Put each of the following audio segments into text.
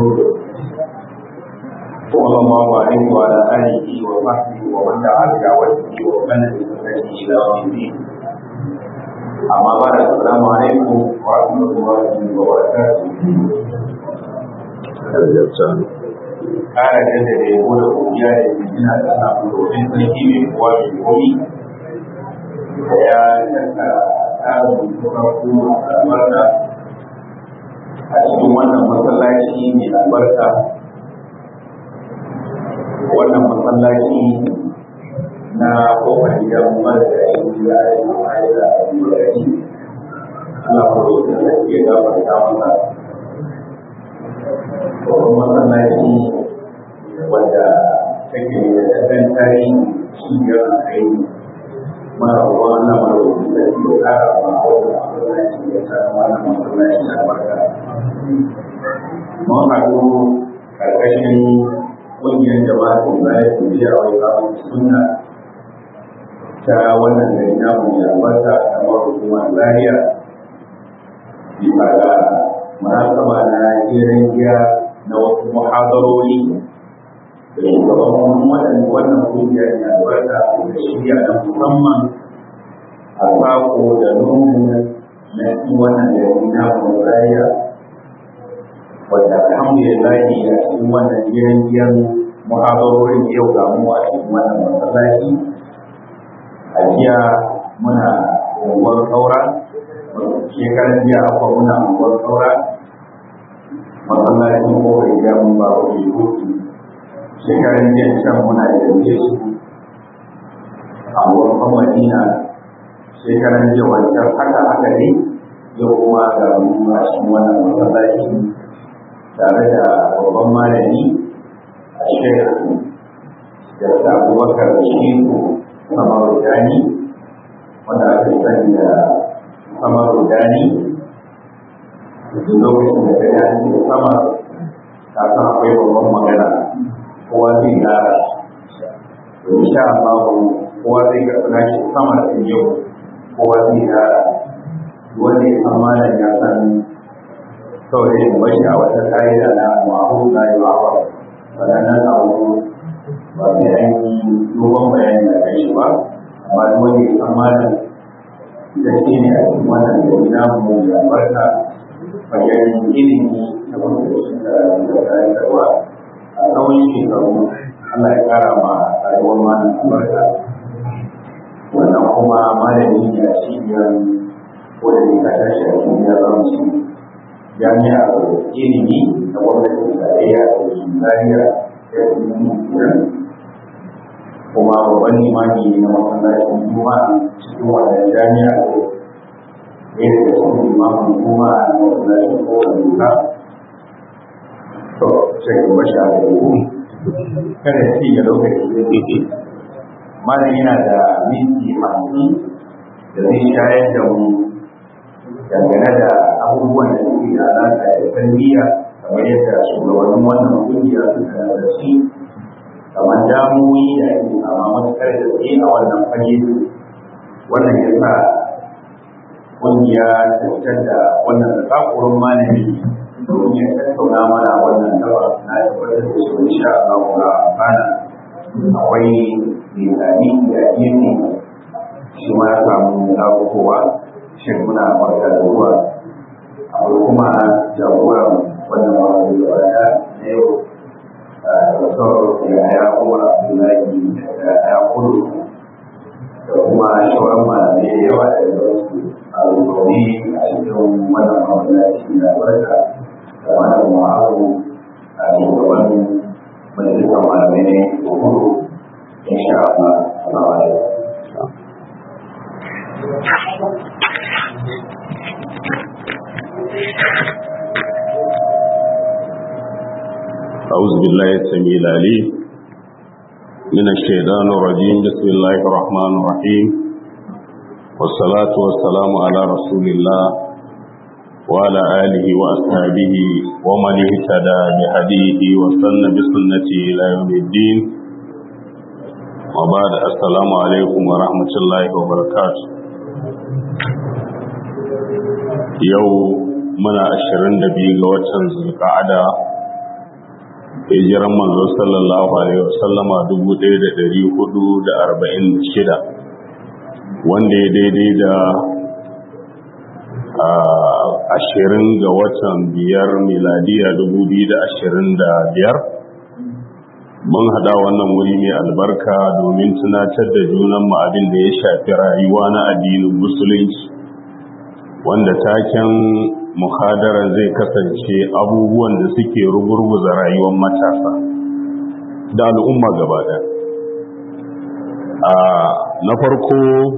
صلى الله عليه وعلى آله وصحبه ومن دعا بدعوته ومن بسنته إلى يوم الدين أما بعد السلام عليكم ورحمة الله وبركاته ƙara jaddada yabo da godiya da jinjina da samun domin sarki mai kowa mai komi da ya yanka tsarin farko albarka a cikin wannan masallaci mai albarka wannan masallaci na kofar gidan marigayi da ya yi ma'ai da marigayi Allah ko da ya gafarta masa babban masallaci wanda take da ɗan tarihi cibiyar kai mara ruwa na marauki da ke kara ma wannan masallaci ya sa wannan masallaci na barka. Mun haɗu ƙarƙashin ƙungiyar jama'a da bayan tafiya wai ba suna ta wannan gari na mu ya albarka kamar hukumar Zaria bisa ga munasaba na jerin giya na wasu muhadarori da shugaban wannan wannan kungiyar ya albarka da shirya na musamman a sako da lungu na cikin wannan gari na Zaria wanda alhamdulillah a cikin wannan jerin giyan muhabarorin yau ga mu a cikin wannan masallaci a jiya muna unguwar saura shekaran jiya akwai muna unguwar saura masallacin kofar gida mun ba wa hutu shekaran jiya can muna da su a wurin madina shekaran jiya wancan haka haka ne yau kuma ga mu a cikin wannan masallaci tare da babban malami a shekaru da abubakar shehu samar rudani wanda aka sani da samar rudani duk lokacin da ka yi da sama ta san akwai babban magana kowa zai gara to insha Allah kowa zai ga nashi sama da yau kowa zai gara wanda ya san malam ya san kawai yin bashi a wata ƙa'ida na ma'ahu na yi ma'awa waɗannan abu ba sai an yi dogon bayani da kai shi ba amma da wani ya san malam da shi ne a cikin wannan gari na mu da barka fagen ilimi da wanda da shi da karantarwa a tsawon shekaru Allah ya ƙara ma rayuwar malam albarka wannan kuma malami ne a cibiyar wanda ne ka tashi a cibiyar ramsi jami'ar ilimi na gwamnatin tarayya da ke zariya da kenan kuma babban limami na masallacin juma'a cikin wannan jami'a ne da cikin limamin juma'a na masallacin kowane duka to sai ku bashi a gaba kada ci ga lokaci da ke malam yana da minti hamsin da zai shayar da mu dangane da abubuwan da suke da alaƙa da tarbiyya kamar yadda shugabannin wannan kungiya suka da shi kamar damuwoyi da ake sama matuƙar da tsaye a wannan fage wannan ya sa kungiya ta fitar da wannan zakakurin malami domin ya tattauna mana wannan gaba na tabbatar da shi insha Allah ga amfana akwai misali da gefe shi ma ya samu abubuwa shin muna barka da zuwa akwai kuma jagoran wannan wani da wata na yau Dr. Yahaya Umar Abdullahi da ya kudu da kuma shawarar malamai da yawa da yawansu a rubauni a cikin wannan mawalaci da barka da wannan ma'aru a shugaban majalisar malamai ne kudu insha Allah. Assalamu alaikum. أعوذ بالله السميع العليم من الشيطان الرجيم بسم الله الرحمن الرحيم والصلاة والسلام على رسول الله وعلى آله وأصحابه ومن اهتدى بهديه وسن بسنته إلى يوم الدين وبعد السلام عليكم ورحمة الله وبركاته يوم muna ashirin da biyu ga watan zulka'ada hijiran manzo sallallahu alaihi wasallama 1446 wanda ya daidai da ashirin ga watan biyar miladiya 2025 mun hada wannan wuri mai albarka domin tunatar da junan mu abin da ya shafi rayuwa na addinin musulunci wanda taken muhadarar zai kasance abubuwan da suke rugurguza rayuwar matasa da al'umma gaba na farko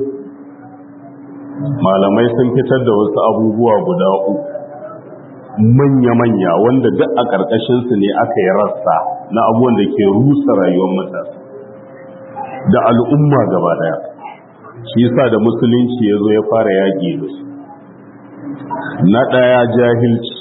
malamai sun fitar da wasu abubuwa guda uku manya-manya wanda duk a ƙarƙashinsu ne aka yi rassa na abubuwan da ke rusa rayuwar matasa da al'umma gaba ɗaya shi yasa da musulunci ya zo ya fara yaƙi da su na ɗaya jahilci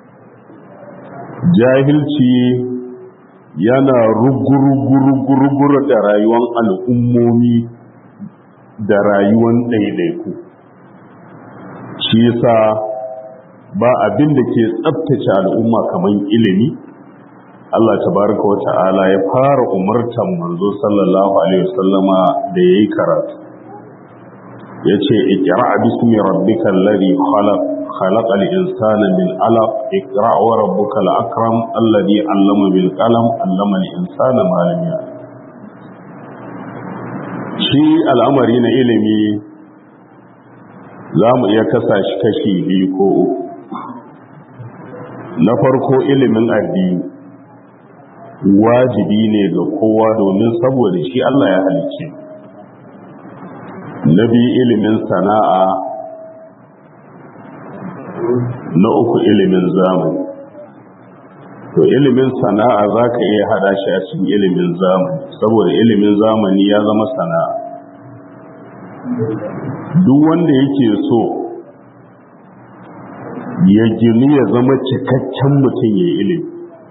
jahilci yana ruguruguruguru da rayuwar al'ummomi da rayuwar ɗaiɗaiku shi yasa ba abin da ke tsabtace al'umma kamar ilimi Allah tabaraka wa ta'ala ya fara umartan manzo sallallahu alaihi wasallama da yayi karatu yace iqra bismi rabbikal ladhi khalaq khalaqal insana min alaq iqra wa rabbukal akram alladhi 'allama bil qalam 'allama al insana ma lam ya'lam shi al'amari na ilimi za mu iya kasa shi kashi biyu ko uku na farko ilimin addini wajibi ne ga kowa domin saboda shi Allah ya halicce na biyu ilimin sana'a na uku ilimin zamani to ilimin sana'a za ka iya hada shi a cikin ilimin zamani saboda ilimin zamani ya zama sana'a duk wanda yake so ya gini ya zama cikakken mutum ya ilimi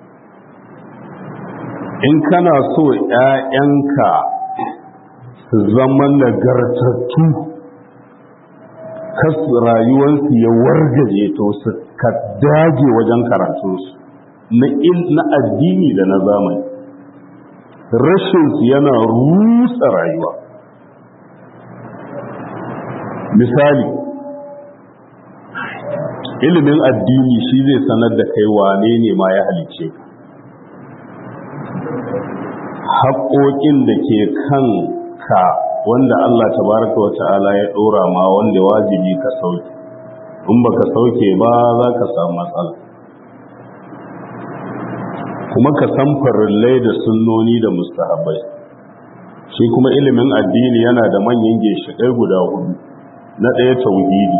in kana so ‘ya'yanka su zama nagartattu kas rayuwarsu ya wargaje to su ka dage wajen karatunsu na addini da na zamani rashinsu yana rusa rayuwa misali ilimin addini shi zai sanar da kai wane ne ma ya halice ka haƙoƙin da ke kan ka wanda Allah tabaraka wa ta'ala ya ɗora ma wanda wajibi ka sauke in baka sauke ba za ka samu matsala kuma ka san farillai da sunnoni da mustahabbai shi kuma ilimin addini yana da manyan ginshiƙai guda hudu na ɗaya tauhidi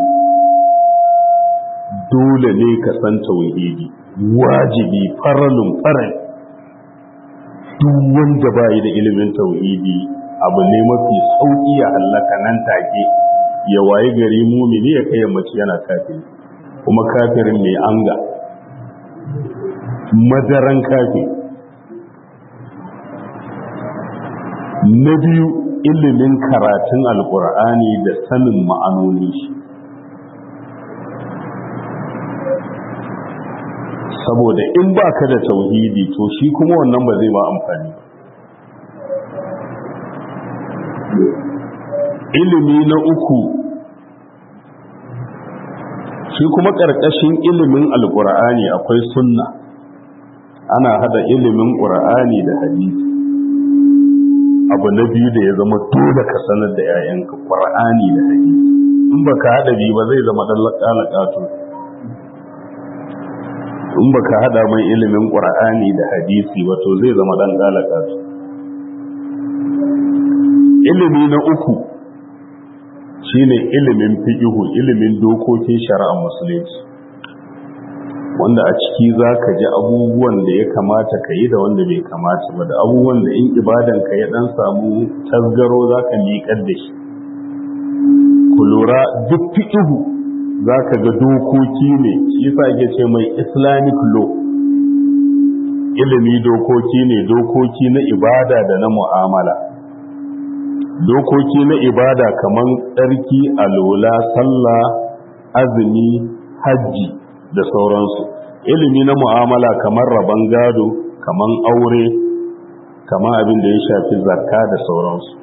dole ne ka san tauhidi wajibi faralun farai duk wanda ba yi da ilimin tauhidi abu ne mafi sauƙi ya hallaka nan take ya waye gari mumini ya kai mace yana kafin kuma kafirin mai anga madaran kafin na biyu ilimin karatun alkur'ani da sanin ma'anoni shi saboda in ba ka da tauhidi to shi kuma wannan ba zai ma amfani ilimi na uku shi kuma ƙarƙashin ilimin alƙur'ani akwai sunna ana hada ilimin ƙur'ani da hadisi abu na biyu da ya zama dole ka sanar da 'ya'yanka ƙur'ani da hadisi in ba ka haɗa biyu ba zai zama ɗan laƙato in ba ka haɗa mai ilimin ƙur'ani da hadisi wato zai zama ɗan laƙato ilimi na uku shine ilimin fiƙihu ilimin dokokin shari'ar musulunci wanda a ciki za ka ji abubuwan da ya kamata ka yi da wanda bai kamata ba da abubuwan da in ibadanka ya dan samu tasgaro za ka liƙar da shi ku lura duk fiƙihu za ka ga dokoki ne shi sa ake ce mai islamic law ilimi dokoki ne dokoki na ibada da na mu'amala dokoki na ibada kamar tsarki alola sallah azumi hajji da sauransu ilimi na mu'amala kamar rabon gado kaman aure kaman abin da ya shafi zakka da sauransu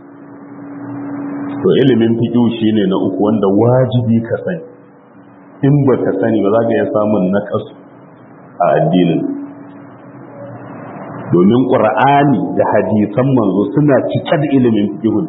to ilimin fiƙi shine na uku wanda wajibi ka sani in ba ka sani ba za ka iya samun naƙasu a addinin domin ƙur'ani da hadisan manzo suna cike da ilimin fiƙihun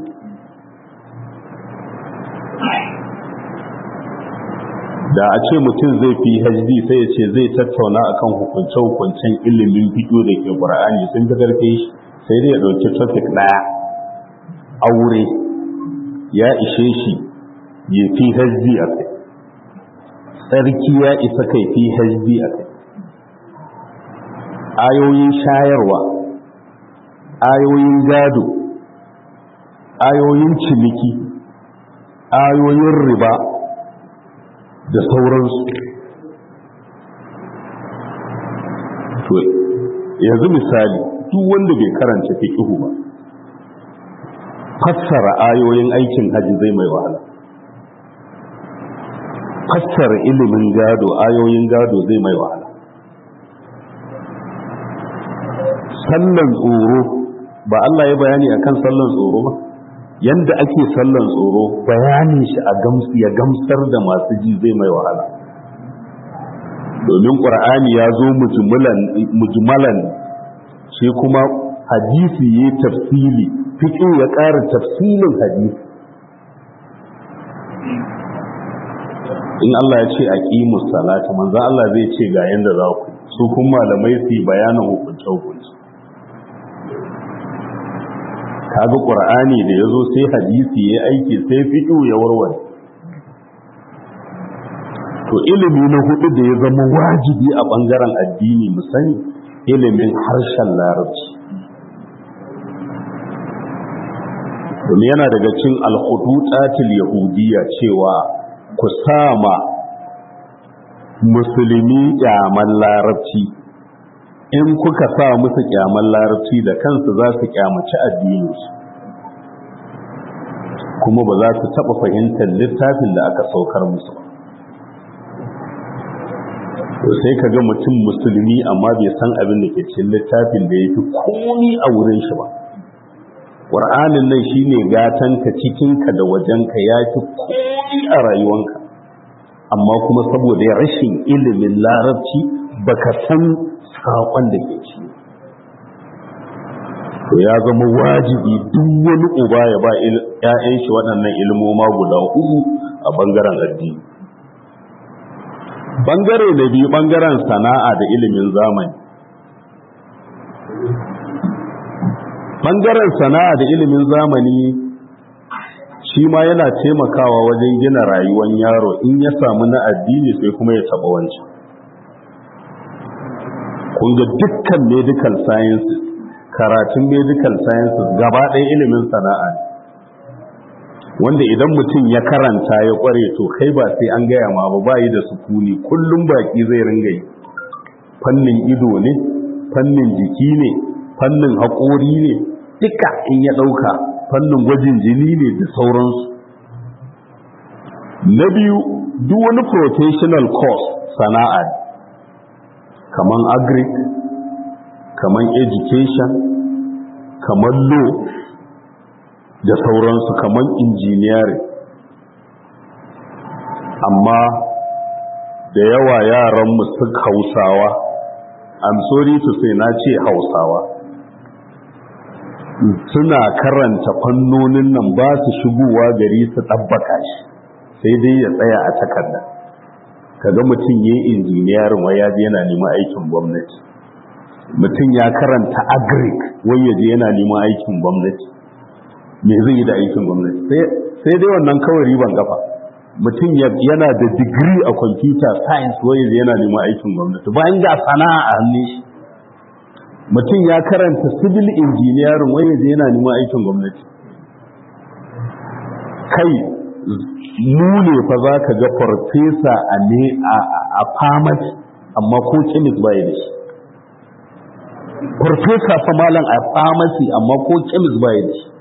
da a ce mutum zai fi hajji sai ya ce zai tattauna akan hukunce-hukuncen ilimin fiƙo da ke ƙur'ani sun fi ƙarfe shi sai dai ya ɗauki topic ɗaya aure ya ishe shi ya fi hajji a kai tsarki ya isa kai fi hajji a kai ayoyin shayarwa ayoyin gado ayoyin ciniki ayoyin riba da sauransu to yanzu misali duk wanda bai karanta fiqhu ba fassara ayoyin aikin haji zai mai wahala fassara ilimin gado ayoyin gado zai mai wahala sallan tsoro ba Allah ya bayani akan sallan tsoro ba yanda ake sallan tsoro bayanin shi a gamsu ya gamsar da masu ji zai mai wahala domin ƙur'ani ya zo mujmalan shi kuma hadisi ya tafsili fiƙi ya ƙara tafsilin hadisi in Allah ya ce a ƙimus salata manzan Allah zai ce ga yanda za ku su kuma malamai su yi bayanin hukunce-hukunce kaga qur'ani da yazo sai hadisi yayi aiki sai fiqh ya warware to ilimi na hudu da ya zama wajibi a bangaren addini mu sani ilimin harshen larabci domin yana daga cin alhudutatil yahudiyya cewa ku sama musulmi kyaman larabci in kuka sa musu kyaman larabci da kansu za su kyamaci addininsu kuma ba za su taɓa fahimtar littafin da aka saukar musu to sai ka ga mutum musulmi amma bai san abin da ke cikin littafin da ya fi komi a wurin shi ba ƙwar'anin nan shi ne gatanka cikinka da wajenka ya fi komi a rayuwanka amma kuma saboda rashin ilimin larabci baka san saƙon da ke ci to ya zama wajibi duk wani uba ya ba ‘ya'yan shi waɗannan ilmoma guda uku a ɓangaren addini ɓangare na biyu ɓangaren sana'a da ilimin zamani ɓangaren sana'a da ilimin zamani shi ma yana taimakawa wajen gina rayuwar yaro in ya samu na addini sai kuma ya taɓa wancan kun ga dukkan medical sciences karatun medical sciences gaba ɗaya ilimin sana'a ne wanda idan mutum ya karanta ya ƙware to kai ba sai an gaya ma ba bayi da sukuni kullum baki zai ringa yi fannin ido ne fannin jiki ne fannin haƙori ne duka in ya ɗauka fannin gwajin jini ne da sauransu na biyu duk wani professional course sana'a ne kaman agric kaman education kaman law da sauransu kaman engineering amma da yawa yaranmu su hausawa i'm sorry to say na ce hausawa suna karanta fannonin nan ba su shigowa gari su ɗabbaka shi sai dai ya tsaya a takarda kaga mutum ya yi injiniyarin wai ya je yana neman aikin gwamnati mutum ya karanta agric wai ya je yana neman aikin gwamnati me zai yi da aikin gwamnati sai dai wannan kawai riban kafa mutum yana da digiri a computer science wai ya je yana neman aikin gwamnati bayan ga sana'a a hannun shi mutum ya karanta civil engineering wai ya je yana neman aikin gwamnati kai mu ne fa za ka ga farfesa a ne a pharmacy amma ko chemist ba ya da shi farfesa fa malam a pharmacy amma ko chemist ba ya da shi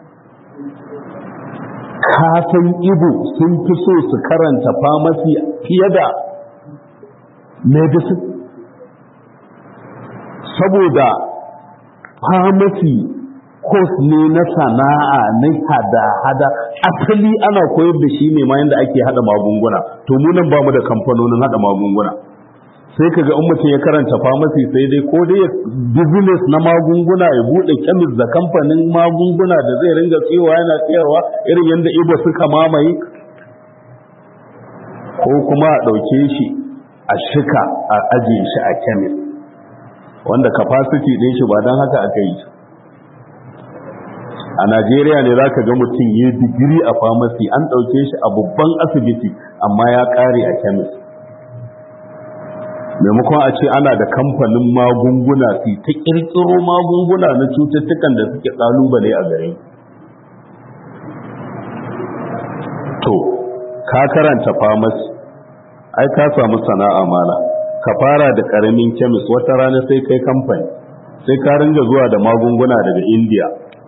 kasan ibo sun fi so su karanta pharmacy fiye da medicine saboda pharmacy course ne na sana'a na hada-hada asali ana koyar da shi ne ma yadda ake hada magunguna to mu nan ba mu da kamfanonin hada magunguna sai kaga in mutum ya karanta pharmacy sai dai ko dai business na magunguna ya bude chemist da kamfanin magunguna da zai ringa tsiyowa yana tsayarwa irin yadda ibo suka mamaye ko kuma a ɗauke shi a shika a ajiye shi a chemist wanda capacity ɗin shi ba don haka aka yi a Najeriya ne za ka ga mutum ya digiri a pharmacy an ɗauke shi a babban asibiti amma ya ƙare a chemist maimakon a ce ana da kamfanin magunguna su ta ƙirƙiro magunguna na cututtukan da suke ƙalubale a gare to ka karanta pharmacy ai ka samu sana'a mala ka fara da ƙaramin chemist wata rana sai kai kamfani sai ka ringa zuwa da magunguna daga india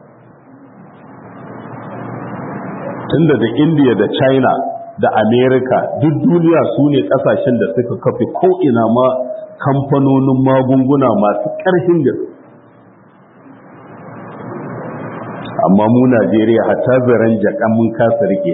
tunda da india da china da america duk duniya su ne kasashen da suka kafe ko'ina ma kamfanonin magunguna masu ƙarfin da amma mu najeriya hatta zaren jakan mun kasa rike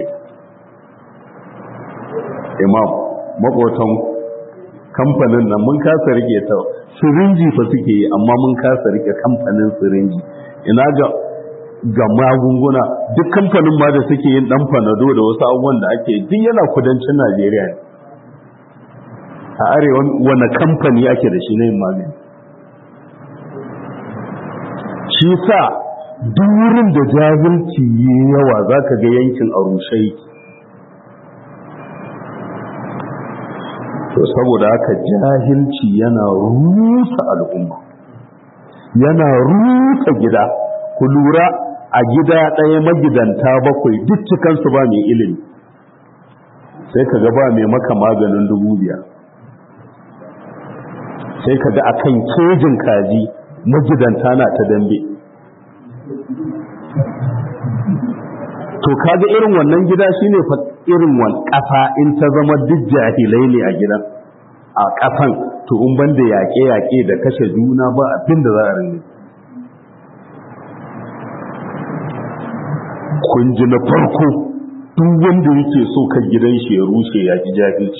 imam makotan kamfanin nan mun kasa rike ta sirinji fa suke yi amma mun kasa rike kamfanin sirinji ina ga ga magunguna duk kamfanin ma da suke yin dan fanado da wasu abubuwan da ake duk yana kudancin Najeriya ne a arewa wani kamfani ake da shi na yin magani shi sa duk wurin da jahilci yi yawa za ka ga yankin a rushe to saboda haka jahilci yana rusa al'umma yana rusa gida ku lura a gida ɗaya magidanta bakwai duk cikansu ba mai ilimi sai ka ga ba mai maka maganin dubu biyar sai ka ga a kan kejin kaji magidanta na ta dambe to kaga irin wannan gida shine fa irin wan ƙasa in ta zama duk jahilai ne a gidan a ƙasan to in banda yaƙe-yaƙe da kashe juna ba abin da za a rinne kun ji na farko duk wanda yake so kan gidan shi ya rushe ya ki jahilci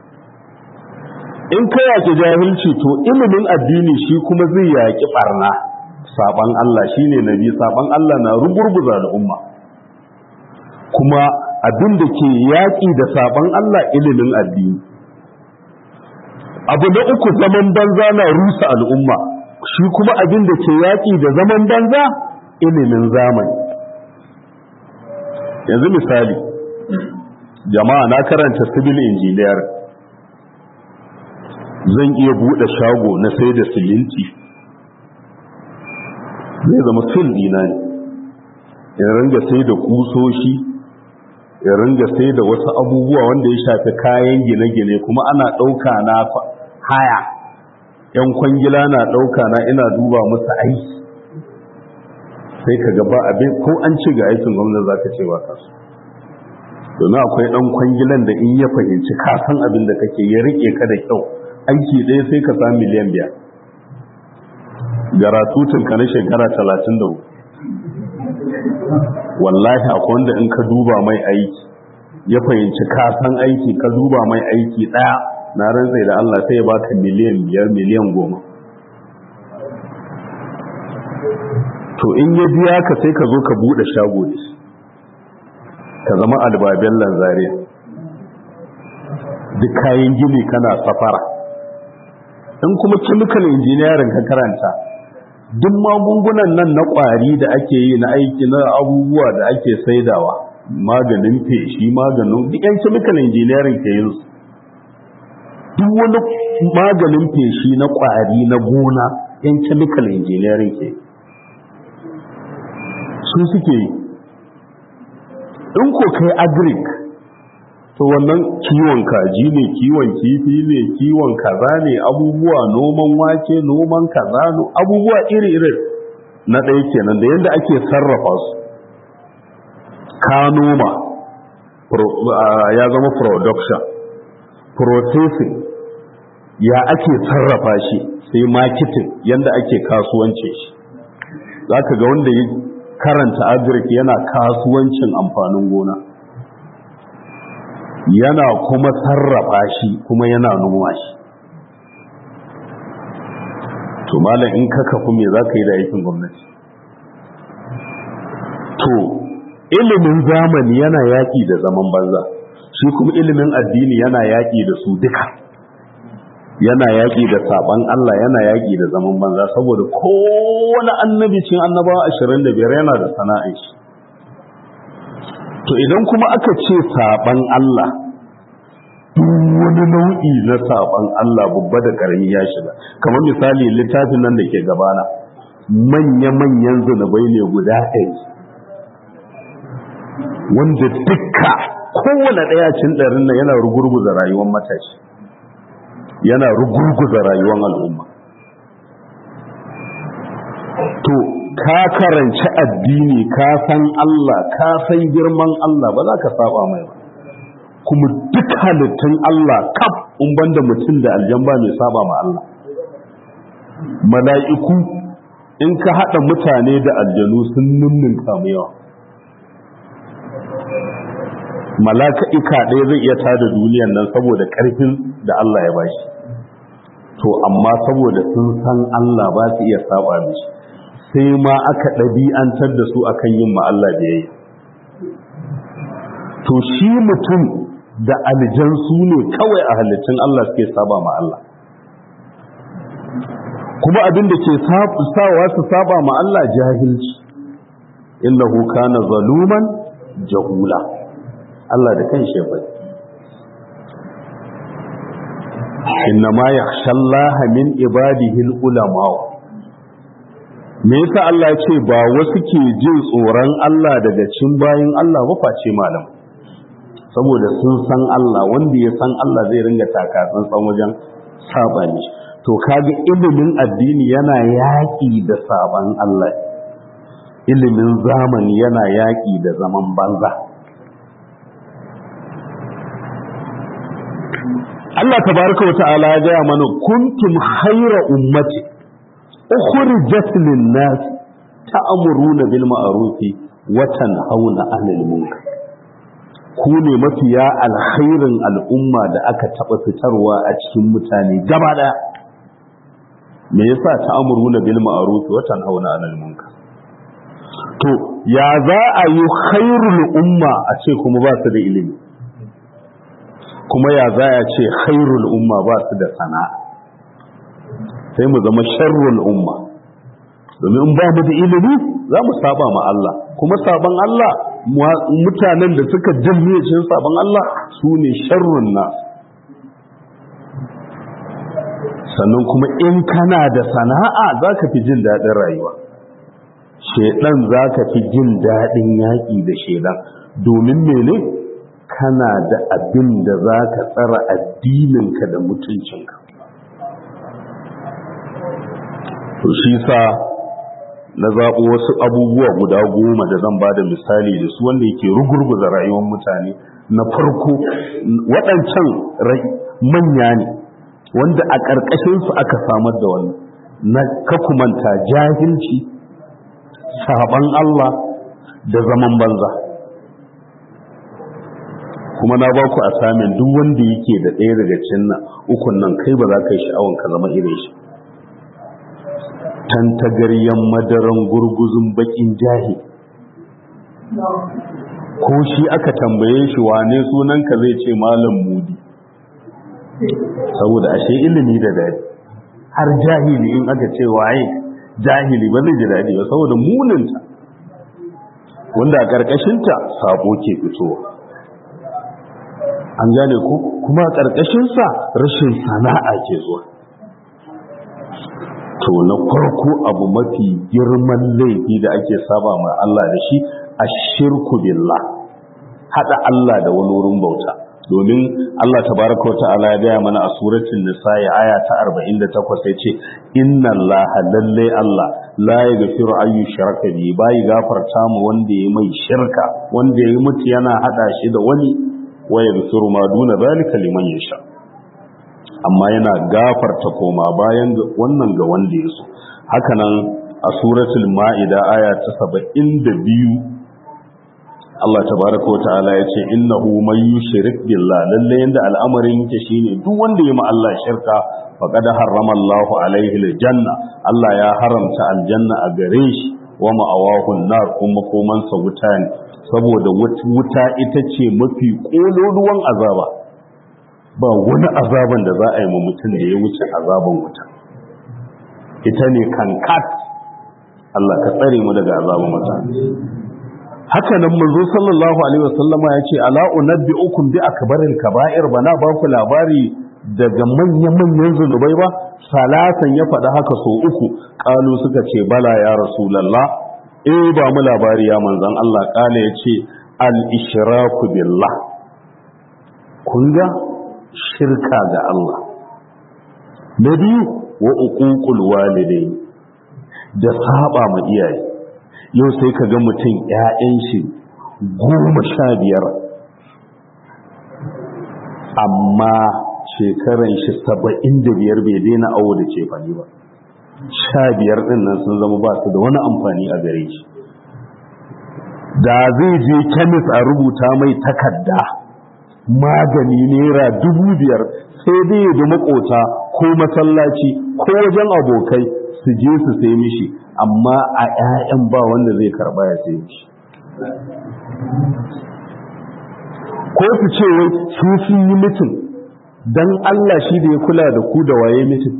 in ka yaki jahilci to ilimin addini shi kuma zai yaki barna saban Allah shine nabi saban Allah na rugurguza al'umma kuma abin da ke yaki da saban Allah ilimin addini abu na uku zaman banza na rusa al'umma shi kuma abin da ke yaki da zaman banza ilimin zamani yanzu misali jama'a na karanta civil engineer zan iya buɗe shago na sai da siminti zai zama fil dina ne in ringa sai da kusoshi in ringa sai da wasu abubuwa wanda ya shafi kayan gine-gine kuma ana ɗauka na haya yan kwangila na ɗauka na ina duba musu aiki sai ka gaba abin ko an ci ga aikin gwamnati za ka ce ba kasu domin akwai ɗan kwangilan da in ya fahimci kasan abin da kake ya rike ka da kyau aiki ɗaya sai ka sa miliyan biyar garatutun ka na shekara talatin da wallahi akwai wanda in ka duba mai aiki ya fahimci kasan aiki ka duba mai aiki ɗaya na rantsai da Allah sai ya baka miliyan biyar miliyan goma to in ya biya ka sai ka zo ka bude shago da shi ka zama albabin lanzariya duk kayan gini kana safara in kuma chemical engineering ka karanta duk magungunan nan na kwari da ake yi na aiki na abubuwa da ake saidawa maganin feshi maganin duk yan chemical engineering ke yin su duk wani maganin feshi na kwari na gona yan chemical engineering ke su suke yi in ko kai agric to wannan kiwon kaji ne kiwon kifi ne kiwon kaza ne abubuwa noman wake noman kaza abubuwa iri-iri na ɗaya kenan da yadda ake sarrafa su ka noma ya zama production processing ya ake sarrafa shi sai marketing yanda ake kasuwance shi za ka ga wanda ya karanta agric yana kasuwancin amfanin gona yana kuma sarrafa shi kuma yana noma shi to malam in ka kafu me za ka yi da aikin gwamnati to ilimin zamani yana yaƙi da zaman banza shi kuma ilimin addini yana yaƙi da su duka yana yaƙi da saban Allah yana yaƙi da zaman banza saboda kowane annabi cin annabawa ashirin da biyar yana da sana'in shi to idan kuma aka ce saban Allah duk wani nau'i na saban Allah babba da ƙarami ya shiga kamar misali littafin nan da ke gabana manya-manyan zunubai ne guda ɗari wanda dukka kowane ɗaya cin ɗarin nan yana rugurguza rayuwar matashi yana rugurguza rayuwar al'umma to ka karanci addini ka san Allah ka san girman Allah ba za ka saba mai ba kuma duk halittun Allah kaf in banda mutum da aljamba mai saba ma Allah mala'iku in ka haɗa mutane da aljanu sun nunnunka mu yawa mala'ika ɗaya zai iya tada duniyan nan saboda ƙarfin da Allah ya bashi to amma saboda sun san Allah ba su iya saba mishi sai ma aka ɗabi'antar da su akan yin ma Allah biyayya to shi mutum da aljan su ne kawai a halittun Allah suke saba ma Allah kuma abin da ke sawa su saba ma Allah jahilci innahu kana zaluman jahula Allah da kan shi bai inna ma yakhshallaha min ibadihi ulama me yasa Allah ya ce ba wasu ke jin tsoron Allah daga cin bayin Allah ba face malam saboda sun san Allah wanda ya san Allah zai ringa taka tsantsan wajen saba ne to kaga ilimin addini yana yaƙi da saban Allah ilimin zamani yana yaƙi da zaman banza Allah tabaraka wa ta'ala ya gaya mana kuntum khayra ummati ukhrijat lin-nas ta'muruna bil ma'ruf wa tanhauna 'anil munkar ku ne mafiya alkhairin al'umma da aka taba fitarwa a cikin mutane gaba daya me yasa ta'muruna bil ma'ruf wa tanhauna 'anil munkar to ya za a yi khairul umma a ce kuma ba su da ilimi kuma ya za a ce khairul umma ba su da sana'a sai mu zama sharrul umma domin in ba mu da ilimi za mu saba ma Allah kuma saban Allah mutanen da suka janye cikin saban Allah su ne sharrun na sannan kuma in kana da sana'a za ka fi jin daɗin rayuwa shedan za ka fi jin daɗin yaƙi da shedan domin mene kana da abin da za ka tsara addininka da mutuncinka to shi sa na zaɓo wasu abubuwa guda goma da zan ba da misali da su wanda yake rugurguza rayuwar mutane na farko waɗancan manya ne wanda a ƙarƙashinsu aka samar da wannan na kakumanta jahilci saban Allah da zaman banza kuma na ba ku a samun duk wanda yake da ɗaya daga cikin nan ukun nan kai ba za ka yi sha'awan ka zama irin shi tantagaryen madaran gurguzun bakin jahi ko shi aka tambaye shi wane sunanka zai ce malam mudi saboda ashe ilimi da dadi har jahili in aka ce waye jahili ba zai ji dadi ba saboda muninta wanda a ƙarƙashinta sabo ke fitowa an gane ku kuma a ƙarƙashinsa rashin sana'a ke zuwa to na farko abu mafi girman laifi da ake saba ma Allah da shi a shirku billah haɗa Allah da wani wurin bauta domin Allah tabaraka wa ta'ala ya gaya mana a suratul nisa'i aya ta 48 yace inna allaha lalle Allah la yaghfiru an yushraka bi bai gafarta mu wanda ya mai shirka wanda ya mutu yana hada shi da wani wa yaghfiru ma duna zalika liman yasha amma yana gafarta koma bayan wannan ga wanda ya so hakanan a suratul ma'ida aya ta saba'in da biyu Allah tabaraka wa ta'ala ya ce innahu man yushrik billah lalle yanda al'amarin yake shine duk wanda ya ma Allah shirka faqad harrama Allahu alaihi aljanna Allah ya haramta aljanna a gare shi wa ma'awahu nar kuma komansa wuta ne saboda wuta ita ce mafi kololuwan azaba ba wani azaban da za a yi ma mutum da ya wuce azaban wuta ita ne kankat Allah ka tsare mu daga azaban wuta haka nan manzo sallallahu alaihi wasallama ya ce ala unabbiukum bi akbaril kaba'ir bana ba ku labari daga manyan-manyan zunubai ba salatan ya faɗa haka so uku ƙalu suka ce bala ya rasulallah eh ba mu labari ya manzan Allah ƙala ya ce al-ishraku billah kun ga shirka ga Allah na biyu wa uququl walidai da saba ma iyaye yau sai ka ga mutum ƴaƴan shi goma sha biyar amma shekaran shi saba'in da biyar bai daina awo da cefane ba sha biyar ɗin nan sun zama ba su da wani amfani a gare shi da zai je kemis a rubuta mai takarda magani naira dubu biyar sai dai ya da makota ko masallaci ko wajen abokai su je su sai mishi amma a 'ya'yan ba wanda zai karba ya sai shi ko su ce wai su sun yi mutum don Allah shi da ya kula da ku da waye mutum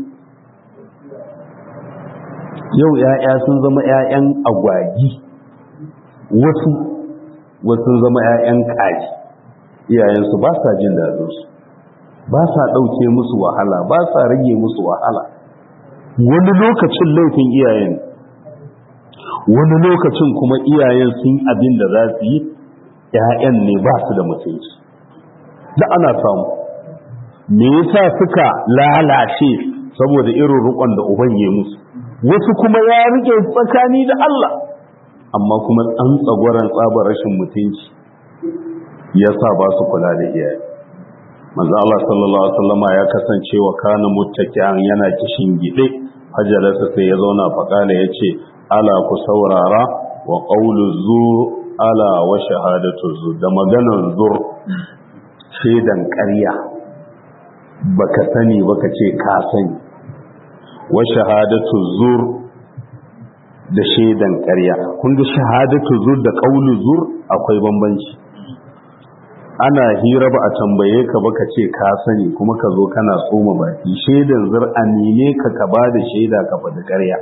yau ‘ya'ya sun zama ‘ya'yan agwagi wasu wasu zama ‘ya'yan kaji iyayensu ba sa jin daɗinsu ba sa ɗauke musu wahala ba sa rage musu wahala wani lokacin laifin iyayen wani lokacin kuma iyayen sun abin da za su yi ‘ya'yan ne ba su da mutunci da ana samu me yasa suka lalace saboda irin rukon da uban ya musu wasu kuma ya rike tsakani da Allah amma kuma an tsagwaran tsabar rashin mutunci yasa ba su kula da iyaye manzo Allah sallallahu alaihi wasallama ya kasance wa kana muttaki'an yana kishin gide hajalasa sai ya zauna faqala yace ala ku saurara wa qawlu zur ala wa shahadatu zur da maganar zur shedan ƙarya baka sani baka ce ka sani wa shahadatu zur da shaidan ƙarya kun ga shahadatu zur da qaulu zur akwai bambanci ana hira ba a tambaye ka baka ce ka sani kuma ka zo kana tsoma baki shaidan zur amine ka ka ba da shaida ka faɗi ƙarya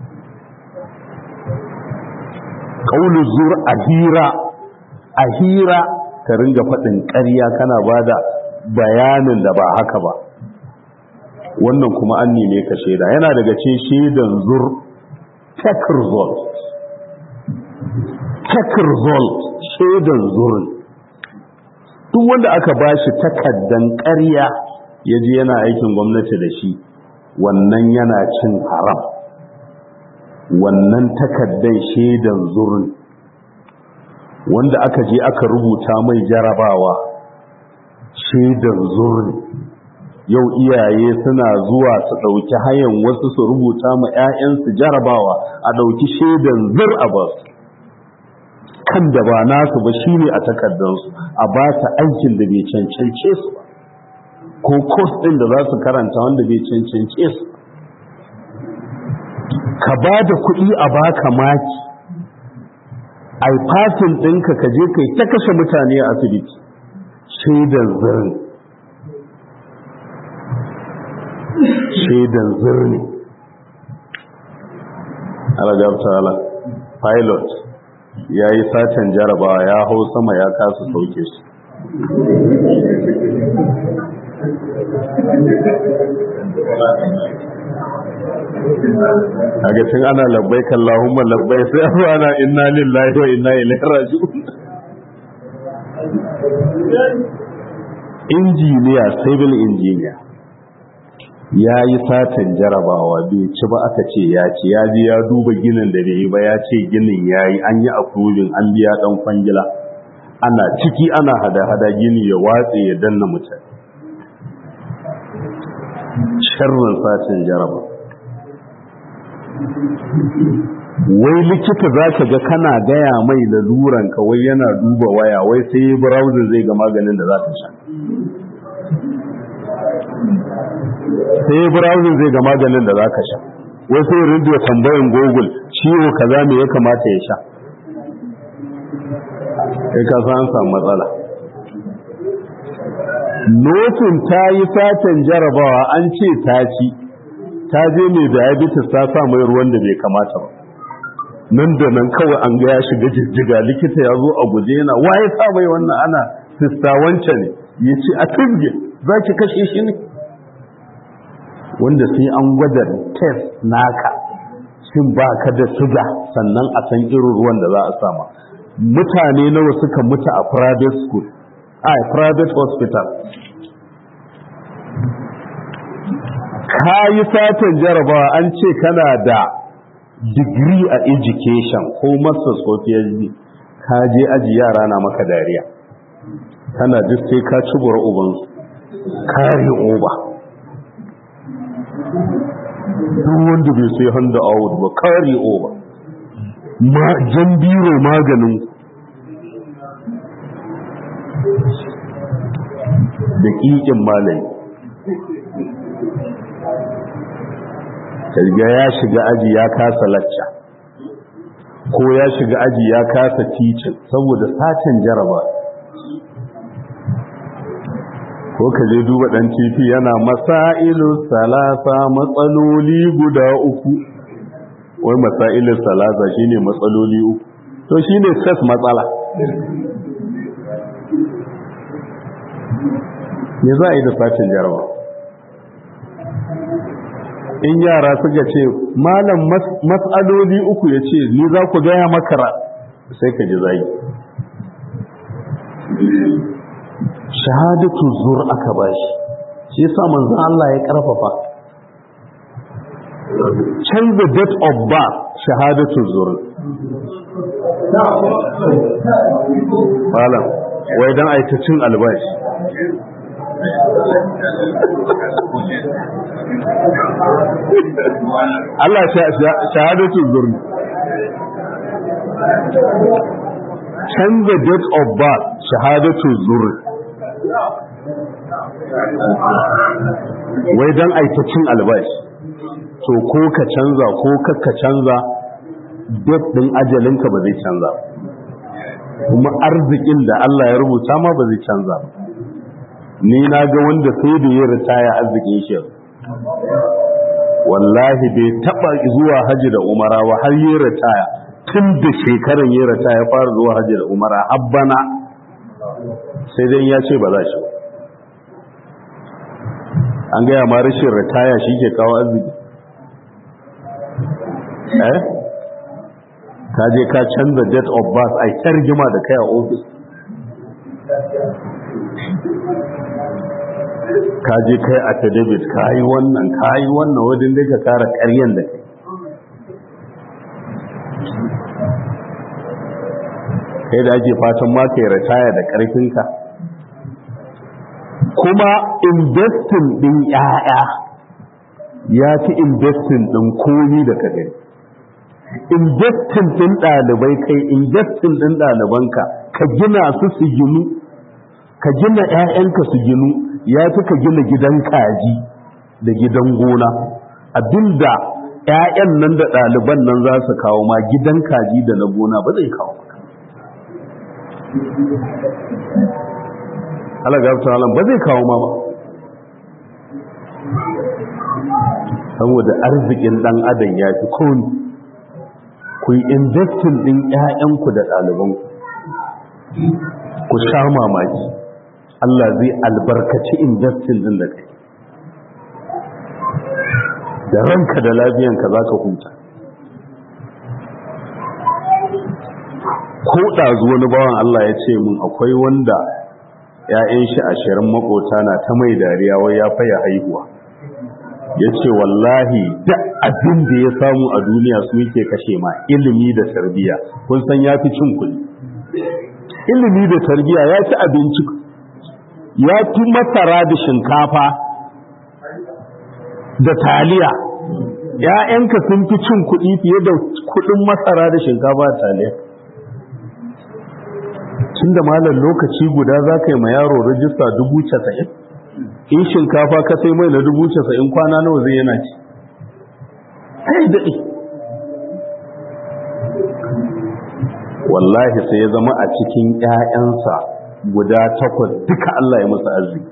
qaulu zur a hira a hira ka ringa faɗin ƙarya kana ba da bayanin da ba haka ba wannan kuma an neme ka shaida yana daga ce shaidan zur tech result tech result shaidan zurin duk wanda aka ba shi takaddan ƙarya ya je yana aikin gwamnati da shi wannan yana cin haram wannan takaddan shaidan zurin wanda aka je aka rubuta mai jarabawa shaidan zurin yau iyaye suna zuwa su ɗauki hayan wasu su rubuta ma 'ya'yansu jarabawa a ɗauki shaidan zur a ba su kan da ba nasu ba shi ne a takardarsu a ba ta aikin da bai cancance su ba ko kos ɗin da za su karanta wanda bai cancance su ka ba da kuɗi a baka maki a fasin ɗinka ka je kai ta kashe mutane a asibiti shaidan zirin shaidan zirni alagabtala pilot ya yi satan jarabawa ya hau sama ya kasa sauke su a tun ana labbai kallahumma labbai sai abu ana inna lillahi wa inna ilaihi raji'un injiniya civil engineer ya yi satan jarabawa bai ci ba aka ce ya ce ya ji ya duba ginin da bai yi ba ya ce ginin ya yi an yi approving an biya dan kwangila ana ciki ana hada-hada gini ya watse ya danna mutane sharrin satin jaraba wai likita za ka ga kana gaya mai laluran ka wai yana duba waya wai sai yi browser zai ga maganin da za ka sha sai yi browser zai ga maganin da za ka sha wai sai rindiyo tambayin google ciwo kaza me ya kamata ya sha kai ka san an samu matsala notin ta yi satan jarabawa an ce ta ci ta je mai diabetes ta sa mai ruwan da bai kamata ba nan da nan kawai an ga ya shiga jijjiga likita ya zo a guje yana waye sa mai wannan ana sista wance ne ya ce a turge za ki kashe shi ne wanda sai an gwada test naka shin ba ka da suga sannan a san irin ruwan da za a sama mutane nawa suka mutu a private school a private hospital ka yi satan jarabawa an ce kana da degree a education ko masters ko phd ka je aji yara na maka dariya kana duk sai ka ci bura ubansu kare oba duk wanda bai sai handa out ba kare oba ma jan biro maganin da ƙiƙin malami riga ya shiga aji ya kasa lacca ko ya shiga aji ya kasa ticin saboda satin jaraba ko ka je duba dan tifi yana masailu salasa matsaloli guda uku wai masailu salasa shine matsaloli uku to shine stress matsala me za a yi da satin jaraba in yara suka ce malam matsaloli uku ya ce ni za ku gaya makara sai ka ji zai shahadatu zur aka bashi shi yasa manzon Allah ya karfafa canza date of birth shahadatu zur malam wai dan aikacin albashi Allah shahadatu zurni canza date of birth shahadatu zurni wai don aikacin albashi to ko ka canza ko ka canza date din ajalinka ba zai canza kuma arzikin da Allah ya rubuta ma ba zai canza ba ni na ga wanda sai da ya ritaya arzikin shi wallahi bai taba zuwa haji da umara ba har yi ritaya tun da shekaran yi ritaya fara zuwa haji da umara habbana sai dai ya ce ba za shi an gaya ma rashin ritaya shi ke kawo arziki eh ka je ka canza date of birth ai ta rigima da kai a ofis ka je kai a tadabit ka yi wannan ka yi wannan wadin da ka kara karyan da kai kai da ake fatan ma ka yi ritaya da karfinka kuma investin din ya'ya ya fi investin din komi da ka gani investin din ɗalibai kai investin din ɗalibanka ka gina su su ginu ka gina 'ya'yanka su ginu ya fi ka gina gidan kaji da gidan gona abinda 'ya'yan nan da ɗaliban nan za su kawo ma gidan kaji da na gona ba zai kawo maka alagabta alam ba zai kawo ma ba saboda arzikin ɗan adam ya fi kone ku yi investin ɗin 'ya'yanku da ɗalibanku ku sha mamaki Allah zai albarkaci investin din da kai da ranka da lafiyanka za ka huta ko ɗazu wani bawan Allah ya ce mun akwai wanda ‘ya'yan shi ashirin makota na ta mai dariya wai ya faya haihuwa ya ce wallahi da abin da ya samu a duniya su yake kashe ma ilimi da tarbiya kun san ya fi cin kuɗi ilimi da tarbiya ya ci abinci ya fi masara da shinkafa da taliya ‘ya'yanka sun fi cin kuɗi fiye da kuɗin masara da shinkafa da taliya tun da malar lokaci guda za ka yi ma yaro rajista dubu casa'in in shinkafa ka sai mai na dubu casa'in kwana nawa zai yana ci sai daɗe wallahi sai ya zama a cikin ‘ya'yansa guda takwas duka Allah ya musu arziki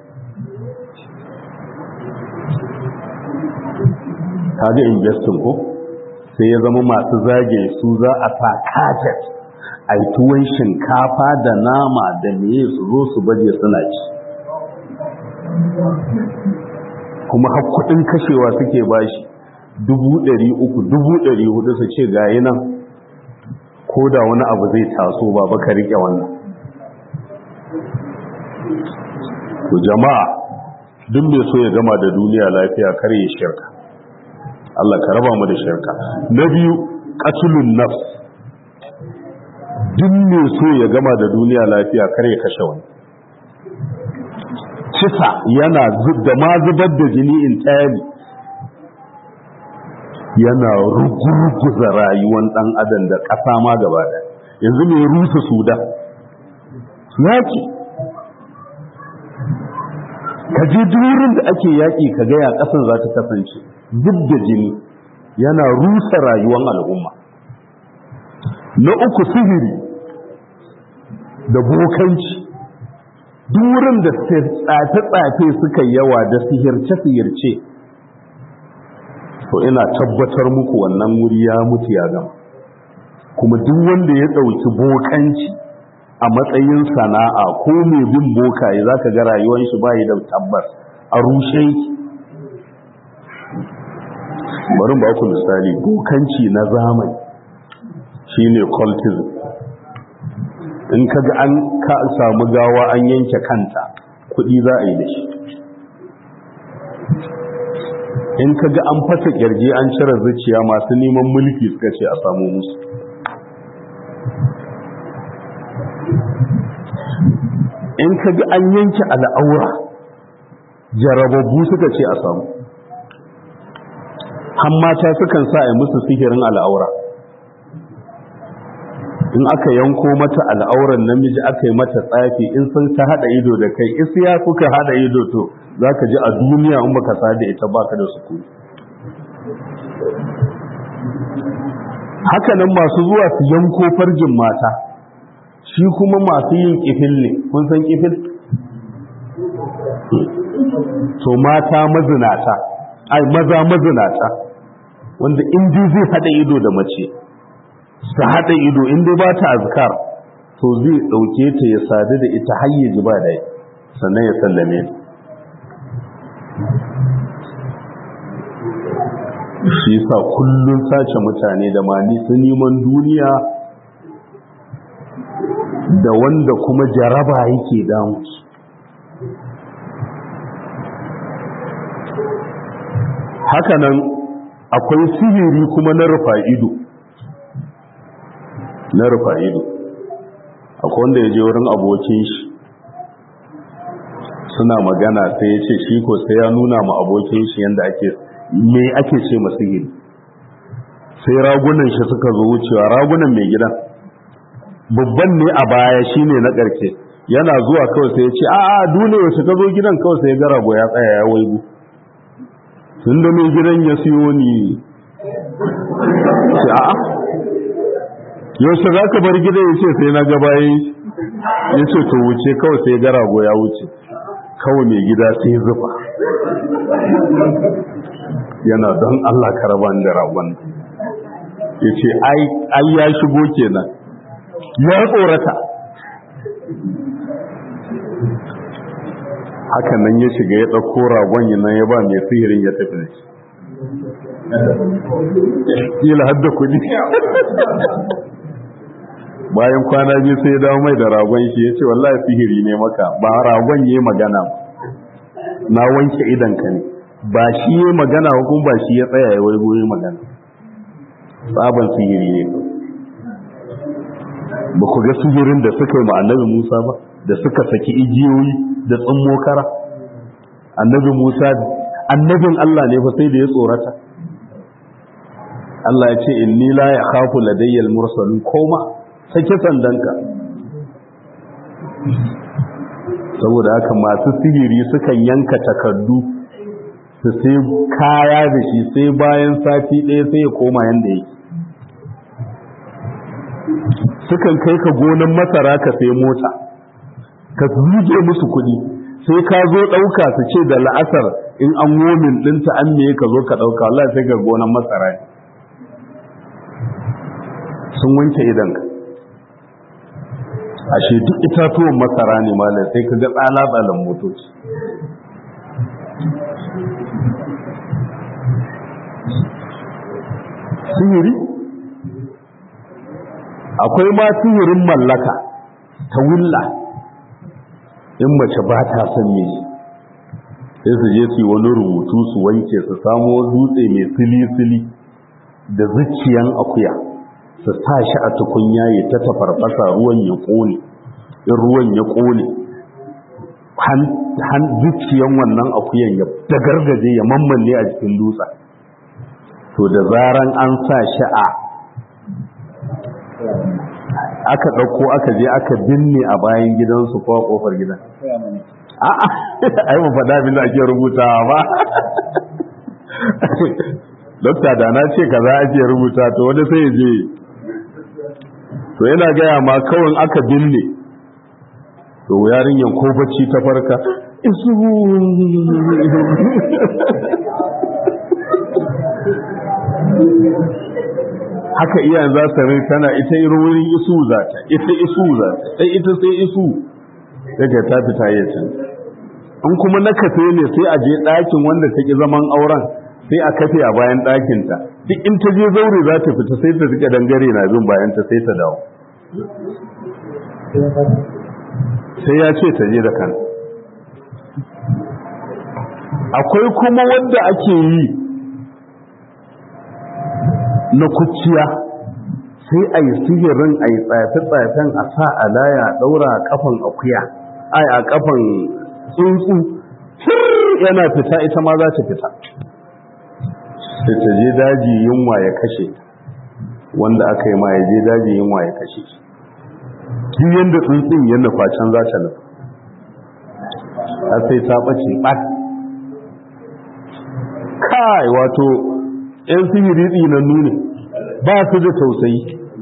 kaga investing ko sai ya zama masu zage su za a sa kajet a yi tuwon shinkafa da nama da meye su zo su baje suna ci kuma hakkudin kashewa suke bashi dubu ɗari uku dubu ɗari hudu su ce gayi nan ko da wani abu zai taso ba baka riƙe wannan to jama'a duk mai so ya gama da duniya lafiya kar ya shirka Allah ka raba mu da shirka na biyu qatlun nafs duk mai so ya gama da duniya lafiya kar ya kashe wani kisa yana da ma zubar da jini in tayari yana rugurguza rayuwan dan adam da ƙasa ma gaba da yanzu mai rusa suda yaki ka je durin da ake yaƙi ka gaya ƙasar za ta kasance duk da jini yana rusa rayuwar al'umma na uku sihiri da bokanci durin da tsafe-tsafe suka yawa da sihirce-sihirce to ina tabbatar muku wannan wuri ya mutu ya gama kuma duk wanda ya ɗauki bokanci a matsayin sana'a ko mai bin bokaye za ka ga rayuwar shi bayi da tabbas a rushe yake bari ba ku misali bokanci na zamani shine cultism in ka ga an ka samu gawa an yanke kanta kuɗi za a yi da shi in ka ga an fasa kirji an cire zuciya masu neman mulki suka ce a samu musu in ka ga an yanke al'aura jarababbu suka ce a samu hammata sukan sa a musu sihirin al'aura in aka yanko mata al'auran namiji aka yi mata tsafi in sun ta hada ido da kai isiya kuka hada ido to za ka ji a duniya in baka sada ita baka da sukuni hakanan masu zuwa su yanko farjin mata shi kuma masu yin kifil ne kun san kifil to mata mazinata ai maza mazinata wanda in zai hada ido da mace su hada ido in dai ba ta azkar to zai dauke ta ya sadu da ita har ya ji ba dai sannan ya sallame shi sa kullun sace mutane da mani su neman duniya da wanda kuma jaraba yake damu hakanan akwai sihiri kuma na rufa ido na rufa ido akwai wanda ya je wurin abokin shi suna magana sai ya ce shi ko sai ya nuna ma abokin shi yadda ake me ake ce ma sihiri sai ragunan shi suka zo wucewa ragunan mai gidan babban ne a baya shine na ƙarke yana zuwa kawai sai ya ce a a dole yaushe ka zo gidan kawai sai ya ga rago ya tsaya ya waigu tun da mai gidan ya siyo ni ce a yaushe za ka bar gidan ya ce sai na ga bayan ya ce to wuce kawai sai ya ga rago ya wuce kawai mai gida sai zuba yana don Allah karaban da ragon ya ce ai ya shigo kenan ya tsorata haka nan ya shiga ya ɗauko ragon nan ya ba mai sihirin ya tafi da shi kila hadda kudi bayan kwana biyu sai ya dawo mai da ragon shi ya ce wallahi sihiri ne maka ba ragon ya magana na wanke idanka ne ba shi ya magana hukun ba shi ya tsaya ya waigo ya magana tsaban sihiri ne ba ku ga sihirin da suka yi annabi Musa ba da suka saki igiyoyi da tsammo kara annabi Musa annabin Allah ne fa sai da ya tsorata Allah ya ce inni la yakhafu ladayyal mursalin koma sake sandanka saboda haka masu sihiri sukan yanka takardu su sai kaya da shi sai bayan sati ɗaya sai ya koma yanda yake sukan kai ka gonan masara ka sai mota ka zuje musu kuɗi sai ka zo ɗauka su ce da la'asar in an womin ɗinta an me ka zo ka ɗauka Allah sai ga gonan masara ne sun wanke idanka ashe duk itatuwan masara ne malam sai ka ga tsala-tsalan motoci sihiri akwai ma sihirin mallaka ta wulla in mace ba ta son miji sai su je su yi wani rubutu su wanke su samo dutse mai sili-sili da zuciyan akuya su sa shi a tukunya ya ta tafarfasa ruwan ya ƙone in ruwan ya ƙone han zuciyan wannan akuyan ya dagargaje ya mammanne a cikin dutsen to da zaran an sa shi a aka ɗauko aka je aka binne a bayan gidansu ko a ƙofar gidan a'a ai mu faɗa abin da ake rubutawa ba dokta da na ce kaza ake rubuta to wani sai ya je to yana gaya ma kawai aka binne to yarinyan ko bacci ta farka isu haka iyayen za su rai tana ita irin wurin isu za ta ita isu za ta sai ita sai isu daga ta fita ya can in kuma na kafe ne sai a je ɗakin wanda ta ki zaman auren sai a kafe a bayan ɗakinta duk in ta je zaure za ta fita sai ta rike dangare na bin bayan ta sai ta dawo sai ya ce ta je da kan akwai kuma wanda ake yi na kuciya sai a yi sihirin a yi tsafe-tsafen a sa a laya a ɗaura a kafan akuya ai a kafan tsuntsu yana fita ita ma za ta fita sai ta je daji yunwa ya kashe wanda aka yi ma ya je daji yunwa ya kashe duk yadda tsuntsun ya nufa can za ta nufa a sai ta ɓace ɓat kai wato 'yan sihiri tsinannu ne ba su da tausayi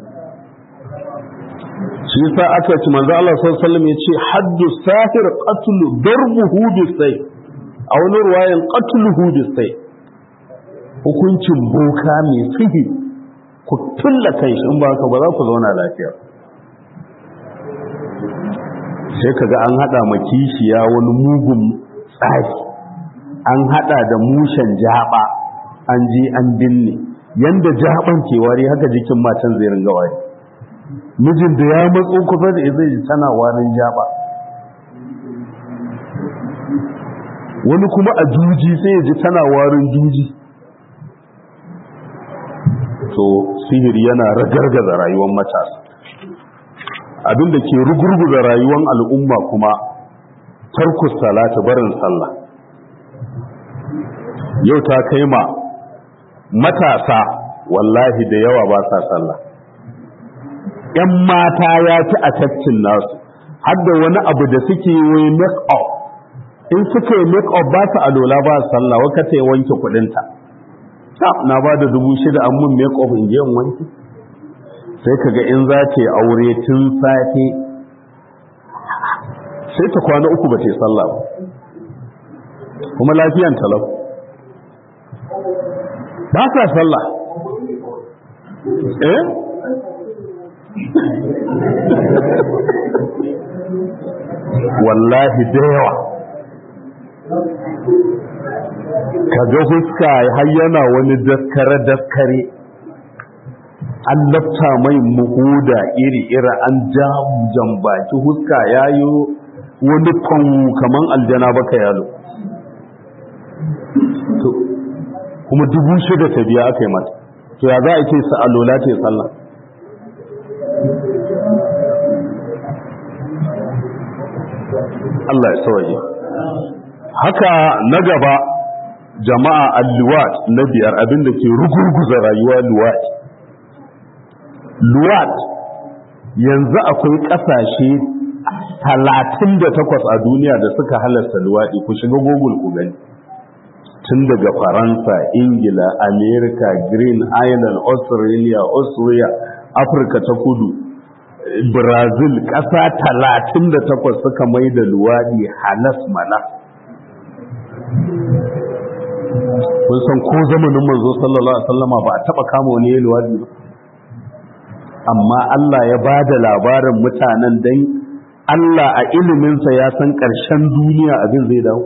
shi yasa aka ci manzo Allah sallallahu alaihi wasallam yace haddu sahir qatlu darbuhu bisay a wani ruwayan qatluhu bisay hukuncin boka mai sihiri ku tulla kai shi in ba ka ba za ku zauna lafiya sai kaga an hada ma kishiya wani mugun tsari an hada da mushen jaba an je an binne yanda jaban ke wari haka jikin matan zai ringa wari mijin da ya matso kusa da zai ji tana warin jaba wani kuma a juji sai ya ji tana warin juji to sihiri yana ragargaza rayuwar matasa abinda ke rugurguza rayuwar al'umma kuma tarkus salata barin sallah yau ta kai ma matasa wallahi da yawa ba sa sallah ‘yan mata ya ci a caccin nasu har da wani abu da suke yi make up in suka yi make up ba su alola ba sallah waka ta yi wanke kudinta na ba da dubu shida an mun make up in je in wanke sai kaga in za ta yi aure tun safe sai ta kwana uku ba ta yi sallah ba kuma lafiyan talau ba sa sallah eh wallahi da yawa kaga huska har yana wani daskare daskare an lafta mai muhuda iri-iri an jamujan baki huska ya yi wani kwan kaman aljana baka yalo kuma dubu shida ta biya aka yi mata to ya za a ce sa alola ce sallah Allah ya sauye haka na gaba jama'a al-luwat na biyar abinda ke rugurguza rayuwa luwat luwat yanzu akwai ƙasashe talatin da takwas a duniya da suka halasta luwaɗi ku shiga google ku gani tun daga faransa ingila america green island australia austria afirka ta kudu brazil ƙasa talatin da takwas suka mai da luwaɗi halas mana kun san ko zamanin manzo sallallahu alaihi wasallama ba a taɓa kama wani ya luwaɗi ba amma Allah ya ba da labarin mutanen dan Allah a iliminsa ya san ƙarshen duniya abin zai dawo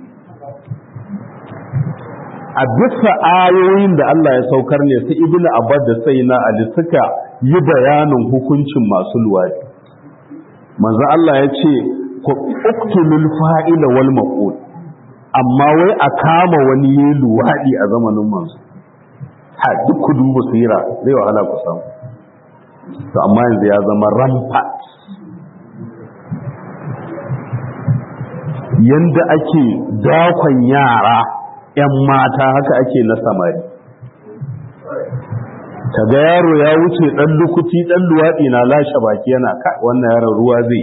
a bisa ayoyin da Allah ya saukar ne su ibnu abbas da sai na ali suka yi bayanin hukuncin masu luwadi manzo Allah ya ce ku uktulul fa'ila wal maqul amma wai a kama wani yi luwadi a zamanin manzo ha duk ku duba sira zai wahala ku samu to amma yanzu ya zama rampart yanda ake dakon yara 'yan mata haka ake na samari kaga yaro ya wuce ɗan lukuti ɗan luwaɗi na lashe baki yana kai wannan yaron ruwa zai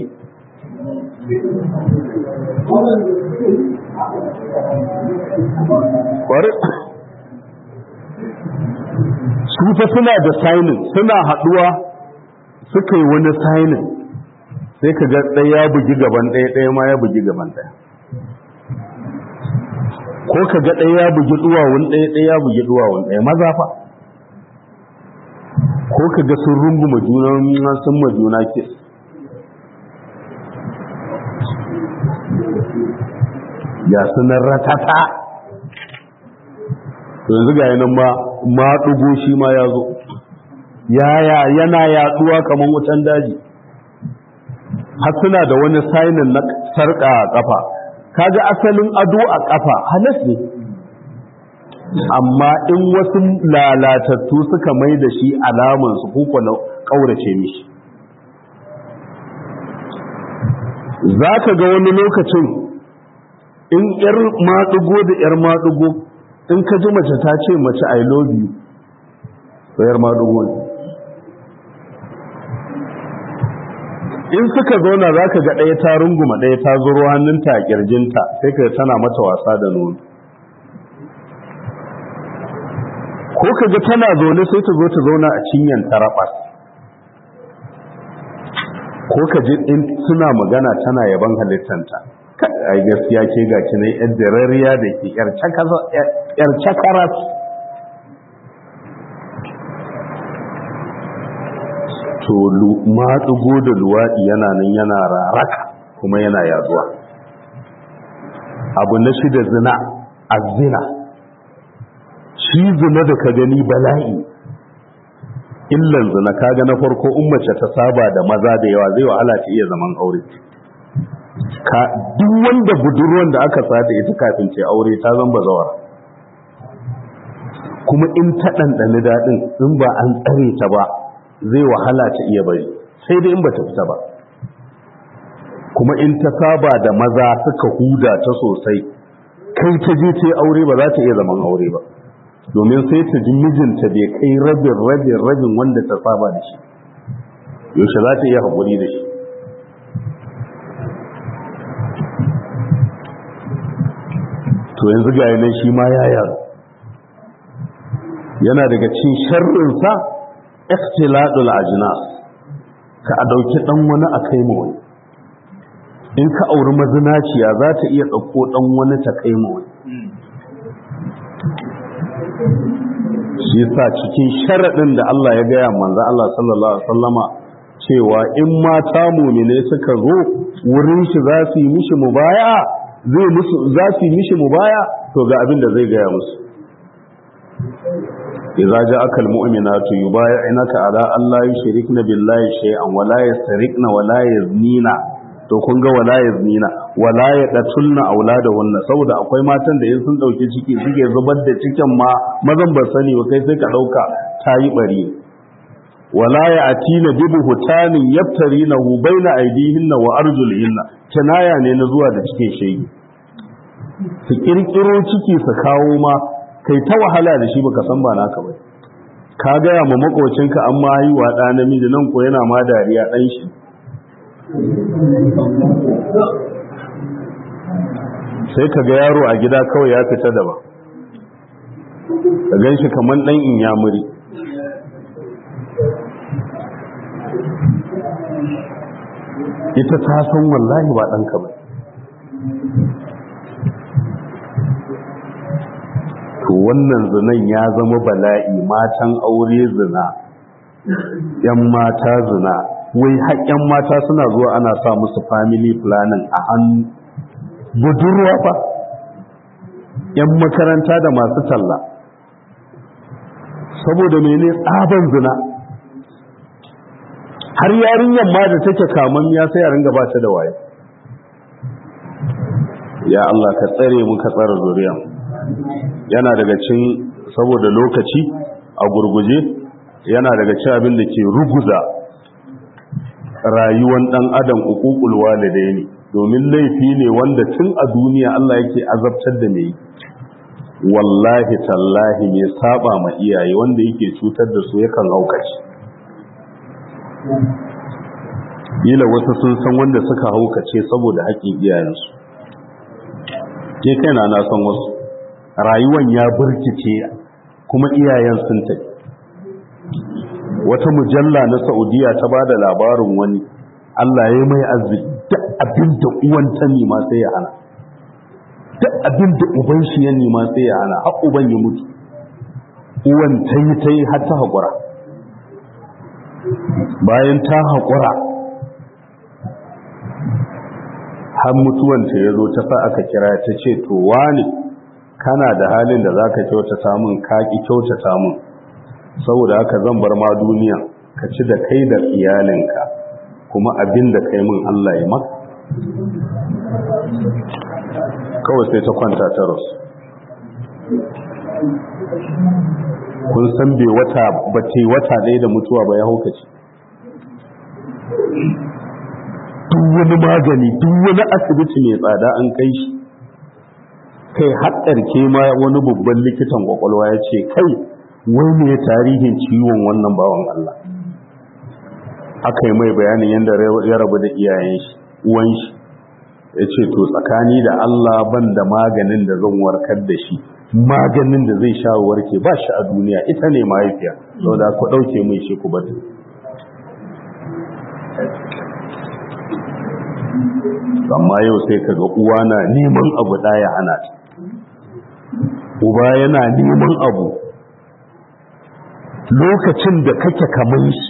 su fa suna da sainin suna haɗuwa suka yi wani sainin sai ka ga ɗaya ya bugi gaban ɗaya ɗaya ma ya bugi gaban ɗaya ko ka ga ɗaya ya bugi duwawun ɗaya ɗaya ya bugi duwawun ɗaya maza fa ko ka ga sun runguma juna sun ma juna ke ya sunan ratata yanzu ga yanan ma ma ɗugo shi ma ya zo yaya yana yaɗuwa kamar wutan daji har suna da wani sainin na sarƙa a ƙafa kaga asalin ado a ƙafa halas ne amma in wasu lalatattu suka mai da shi alaman su kuka na ƙaurace mishi za ka ga wani lokacin in ‘yar maɗugo da ‘yar maɗugo in ka ji mace ta ce mace I love you ‘yar maɗugo ne in suka zauna za ka ga ɗaya ta runguma ɗaya ta zuro hannunta a ƙirjinta sai ka tana mata wasa da nono ko ka ga tana zaune sai ta zo ta zauna a cinyan tarabas ko ka ji in suna magana tana yaban halittanta ai gaskiya ke ga ki ne yar darariya da ke yar cakaras to matsugo da luwaɗi yana nan yana raraka kuma yana yaduwa abu na shida zina a zina shi zina da ka gani bala'i illan zina kaga na farko ummace ta saba da maza da yawa zai wahala ta iya zaman aure ka duk wanda budurwan da aka sata ita kafin ce aure ta zamba zawar kuma in ta ɗanɗani daɗin in ba an tsare ta ba zai wahala ta iya bari sai dai in ba ta fita ba kuma in ta saba da maza suka huda ta sosai kai ta je ta aure ba za ta iya zaman aure ba domin sai ta ji mijinta bai kai rabin rabin rabin wanda ta saba da shi yaushe za ta iya haƙuri da shi to yanzu ga yanar shi ma ya yaro yana daga cin sharrinsa ikhtiladul ajnas ka a dauki dan wani a kai mu wani in ka auri mazinaciya za ta iya dauko dan wani ta kai mu wani shi yasa cikin sharadin da Allah ya gaya manzo Allah sallallahu alaihi wasallama cewa in mata mu'mine suka zo wurin shi za su yi mishi mubaya zai musu za su yi mishi mubaya to ga abin da zai gaya musu إذا جاءك المؤمنات يبايعنك على أن لا يشركن بالله شيئا ولا يسرقن ولا يزنين to kun ga wala yaznina wala yaqtulna auladahunna saboda akwai matan da in sun dauke ciki suke zubar da cikin ma mazan ba sani ba kai sai ka dauka tayi bari wala ya'tina bi buhtanin yaftarinahu baina aydihinna wa arjulihinna kinaya ne na zuwa da cikin shege su kirkiro ciki su kawo ma kai ta wahala da shi baka san ba naka ba ka gaya ma makocinka an ma haihuwa ɗa namiji nan ko yana ma dariya ɗan shi sai ka ga yaro a gida kawai ya fita daban ka gan shi kamar ɗan inyamuri ita ta san wallahi ba ɗanka ba to wannan zinan ya zama bala'i matan aure zina yan mata zina wai haƙƙen mata suna zuwa ana sa musu family planning a hannu budurwa fa yan makaranta da masu talla saboda mene tsaban zina har yarinyar ma da take kaman ya sai a ringa ba ta da waye ya Allah ka tsare mu ka tsara zuriya yana daga cin saboda lokaci a gurguje yana daga cin abin da ke ruguza rayuwan dan adam uququl walidaini domin laifi ne wanda tun a duniya Allah yake azabtar da mai wallahi tallahi mai saba ma iyaye wanda yake cutar da su yakan haukace Ila wasu sun san wanda suka haukace saboda haƙƙin iyayensu ke kaina na san wasu rayuwan ya burkice kuma iyayen sun tafi wata mujalla na saudiya ta ba da labarin wani allah ya mai arziki duk abin da uwan ta nima sai ya hana duk abin da uban shi ya nima sai ya hana har uban ya mutu uwan ta yi ta yi har ta haƙura bayan ta haƙura har mutuwanta ya zo ta sa aka kira ta ce to wani kana da halin da za ka kyautata min ka ƙi kyautata min saboda haka zan bar ma duniya ka ci da kai da iyalinka kuma abin da kai min Allah ya maka kawai sai ta kwanta ta rasu kun san bai wata ba ce wata ɗaya da mutuwa ba ya haukace duk wani magani duk wani asibiti mai tsada an kai shi kai haɗarke ma wani babban likitan kwakwalwa ya ce kai wai ne tarihin ciwon wannan bawan Allah aka yi mai bayanin yadda ya rabu da iyayen shi uwan shi ya ce to tsakani da Allah ban da maganin da zan warkar da shi maganin da zai sha warke ba shi a duniya ita ne mahaifiya sau da ku ɗauke mai shi ku bata amma yau sai kaga uwa na neman abu ɗaya ana ta uba yana neman abu lokacin da kake kaman shi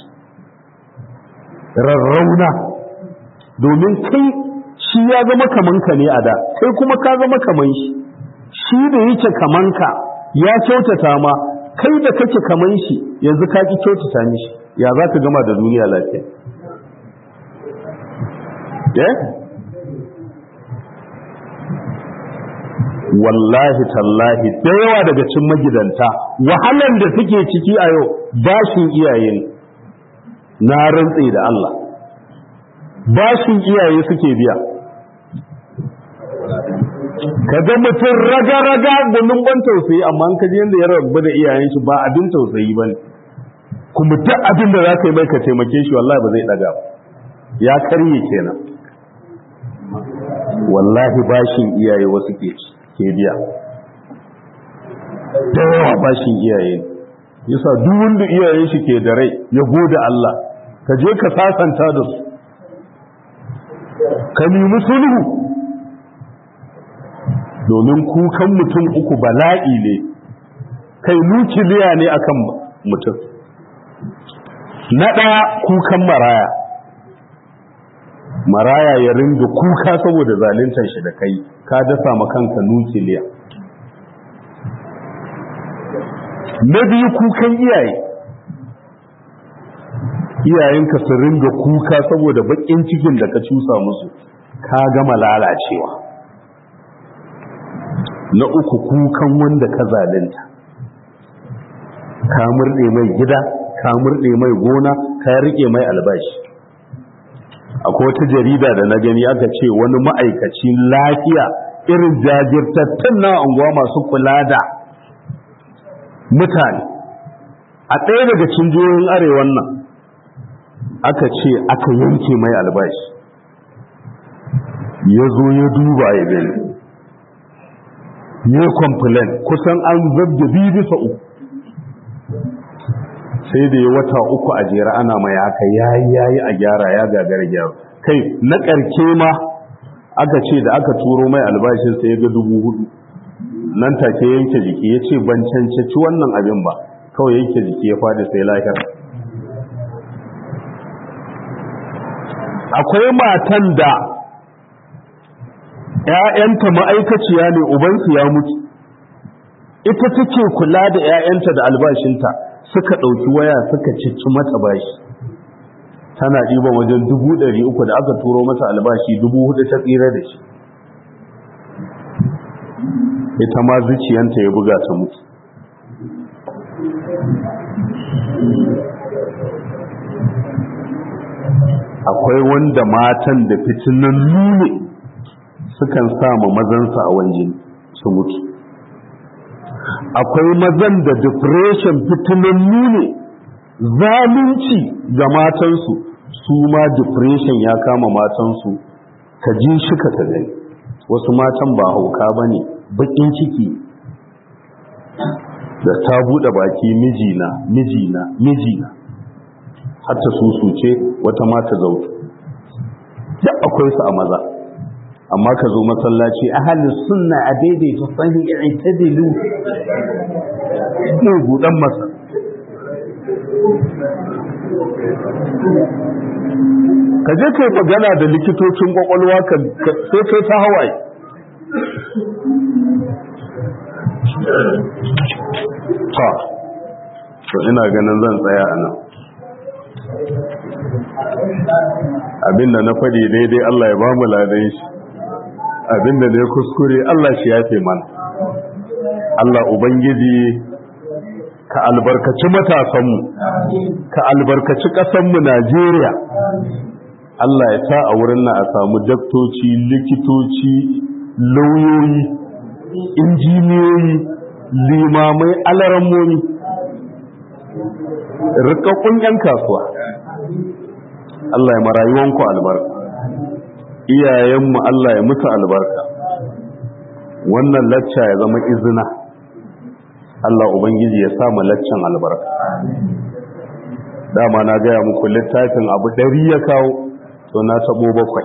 rarrauna domin kai shi ya zama kaman ka ne a da kai kuma ka zama kaman shi shi da yake kaman ka ya kyautata ma kai da kake kaman shi yanzu ka ki kyautata mishi ya za ka gama da duniya lafiya wallahi tallahi da yawa daga cin magidanta wahalan da suke ciki a yau bashin iyaye ne na rantse da Allah bashin iyaye suke biya ka ga mutum raga-raga gudun ban tausayi amma an kaji yadda ya rabu da iyayen shi ba abin tausayi ba ne kuma duk abin da za ka yi mai ka taimake shi wallahi ba zai daga ya karye kenan wallahi bashin iyaye wasu ke ke biya da yawa bashin iyaye yasa duk wanda iyayen shi ke da rai ya gode Allah ka je ka sasanta da su ka nemi sulhu domin kukan mutum uku bala'i ne kai nukiliya ne akan mutum na ɗaya kukan maraya maraya ya ringa kuka saboda zaluntar shi da kai ka dasa ma kanka nukiliya na biyu kukan iyaye iyayenka su ringa kuka saboda bakin cikin da ka cusa musu ka gama lalacewa na uku kukan wanda ka zalunta ka murɗe mai gida ka murɗe mai gona ka rike mai albashi akwai wata jarida da na gani aka ce wani ma'aikacin lafiya irin jajirtattun na unguwa masu kula da mutane a ɗaya daga cikin jihohin arewan nan aka ce aka yanke mai albashi ya zo ya duba ya gani ya complain kusan an zabda biyu bisa uku sai da ya wata uku a jera ana mai haka yayi yayi a gyara ya gagara gyara kai na ƙarke ma aka ce da aka turo mai albashin sai ya ga dubu hudu nan take yanke jiki ya ce ban cancaci wannan abin ba kawai yanke jiki ya fadi sai lahir akwai matan da ‘ya'yanta ma'aikaciya ne ubansu ya mutu ita take kula da ‘ya'yanta da albashinta suka ɗauki waya suka cici mata bashi tana ɗiban wajen dubu ɗari uku da aka turo mata albashi dubu hudu ta tsira da shi ita ma zuciyanta ya buga ta mutu akwai wanda matan da fitinan nune sukan sama mazansa a wajen su mutu akwai mazan da depression fitinan nune zalunci ga matansu su ma depression ya kama matansu ka ji shi ka ta gani wasu matan ba hauka ba ne bakin ciki da ta buɗe baki mijina mijina mijina hatta su ce wata mata zautu duk akwai su a maza amma ka zo masallaci ahalin sunna a daidaita sahi i'tadilu ne gudan masa ka je kai magana da likitocin kwakwalwa ka sai kai ta hawaye ta to ina ganin zan tsaya a nan abinda na faɗi daidai Allah ya ba mu ladan shi abinda ne kuskure Allah shi yafe mana Allah ubangiji ka albarkaci matasanmu ka albarkaci ƙasanmu Najeriya Allah ya sa a wurin nan a samu daktoci likitoci lauyoyi injiniyoyi limamai alarammomi rikakkun 'yan kasuwa Allah ya marayuwanku albarka iyayenmu Allah ya mutu albarka wannan lacca ya zama izina Allah Ubangiji ya sa laccan albarka dama na gaya muku littafin abu ɗari ya kawo to na taɓo bakwai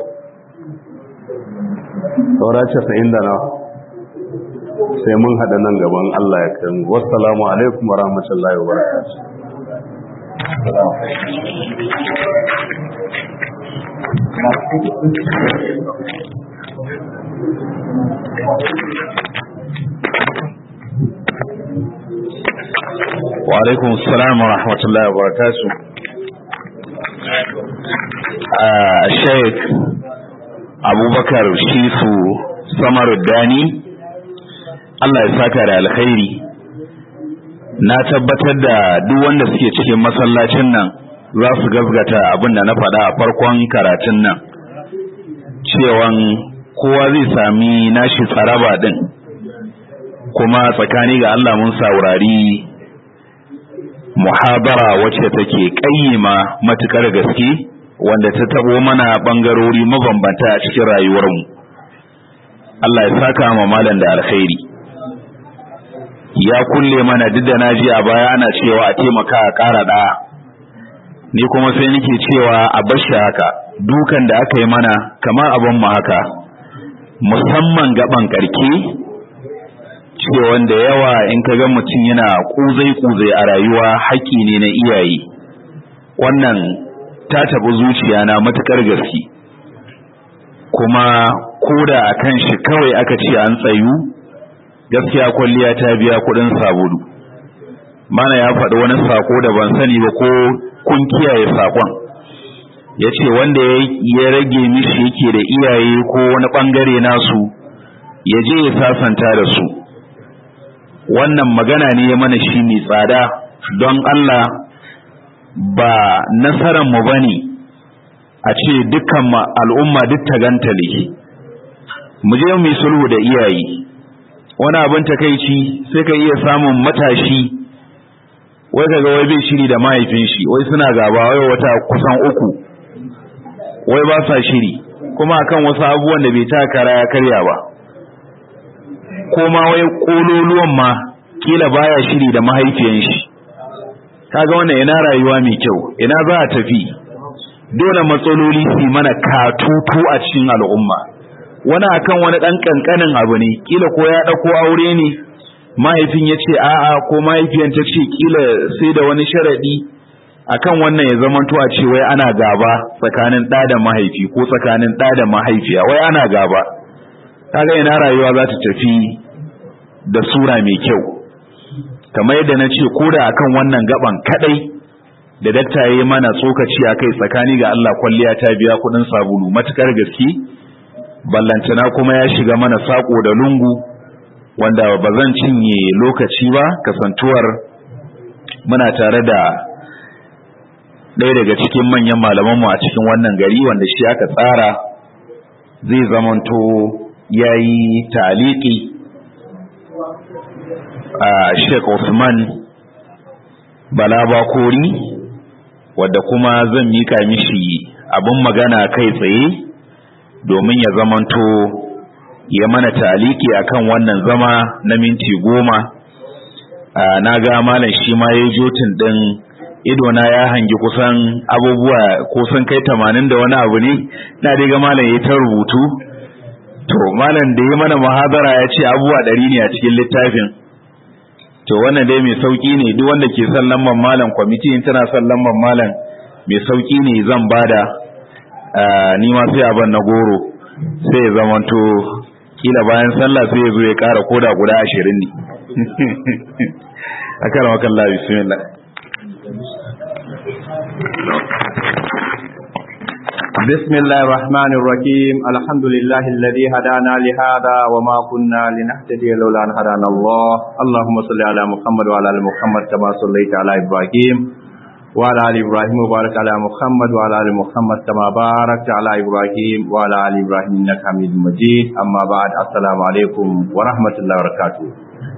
saura casa'in da na sai mun haɗa nan gaban Allah ya kai wassalamu alaikum wa rahmatullahi wa barakatuh وعليكم السلام ورحمة الله وبركاته الشيخ أبو بكر شيفو سمر الداني Allah ya saka da alkhairi na tabbatar da duk wanda suke cikin masallacin nan za su gazgata abin da na faɗa a farkon karatun nan cewan kowa zai sami nashi tsaraba din kuma tsakani ga Allah mun saurari muhabara wacce take kayyima matukar gaske wanda ta tabo mana bangarori mabambanta a cikin rayuwarmu Allah ya saka ma malam da alkhairi ya kulle mana duk da naji a baya ana cewa a taimaka a ƙara ɗaya ni kuma sai nake cewa a bashi haka dukan da aka yi mana kamar abin mu haka musamman gaban karke cewa da yawa in ka ga mutum yana kuzai-kuzai a rayuwa haƙƙi ne na iyaye wannan ta taɓa zuciya na matuƙar gaske kuma koda a kan shi kawai aka ce an tsayu gaskiya kwalliya ta biya kuɗin sabulu mana ya faɗi wani sako da ban sani ba ko kun kiyaye sakon ya ce wanda ya rage mishi yake da iyaye ko wani ɓangare nasu ya je ya sasanta da su wannan magana ne ya mana shi mai tsada don Allah ba nasarar mu bane a ce dukkan al'umma duk ta gantale mu je mu yi sulhu da iyaye wani abin takaici sai ka iya samun matashi wai kaga wai bai shiri da mahaifin shi wai suna gaba wai wata kusan uku wai ba sa shiri kuma akan wasu abubuwan da bai ta kara ya karya ba ko ma wai kololuwan ma kila baya shiri da mahaifiyan shi kaga wannan ina rayuwa mai kyau ina za a tafi dole matsaloli su mana katutu a cikin al'umma wani akan wani dan kankanin abu ne kila ko ya dauko aure ne mahaifin ya ce a'a ko mahaifiyan ta ce kila sai da wani sharadi akan wannan ya zamanto a ce wai ana gaba tsakanin ɗa da mahaifi ko tsakanin ɗa da mahaifiya wai ana gaba kaga ina rayuwa za ta tafi da sura mai kyau kamar yadda na ce ko da akan wannan gaban kadai da dakta ya yi mana tsokaci a kai tsakani ga Allah kwalliya ta biya kuɗin sabulu matukar gaske ballantana kuma ya shiga mana sako da lungu wanda ba zan cinye lokaci ba kasantuwar muna tare da ɗaya daga cikin manyan malamanmu a cikin wannan gari wanda shi aka tsara zai zamanto ya yi taliki a Sheikh Usman Bala Bakori wadda kuma zan mika mishi abin magana kai tsaye domin ya zamanto ya mana taliki akan wannan zama na minti goma na ga malam shi ma ya jotin din idona ya hangi kusan abubuwa ko sun kai tamanin da wani abu ne na dai ga malam ya ta rubutu to malam da ya mana muhadara ya ce abubuwa ɗari ne a cikin littafin to wannan dai mai sauki ne duk wanda ke son lamban malam kwamiti in tana son lamban malam mai sauki ne zan bada ni ma sai abin na goro sai ya zamanto kila bayan sallah sai ya zo ya kara koda guda ashirin ne a kan wakan la bismillah بسم الله الرحمن الرحيم الحمد لله الذي هدانا لهذا وما كنا لنهتدي لولا ان هدانا الله اللهم صل على محمد وعلى ال محمد كما صليت على ابراهيم وعلى ال ابراهيم وبارك على محمد وعلى ال محمد كما باركت على ابراهيم وعلى ال ابراهيم انك حميد مجيد اما بعد السلام عليكم ورحمه الله وبركاته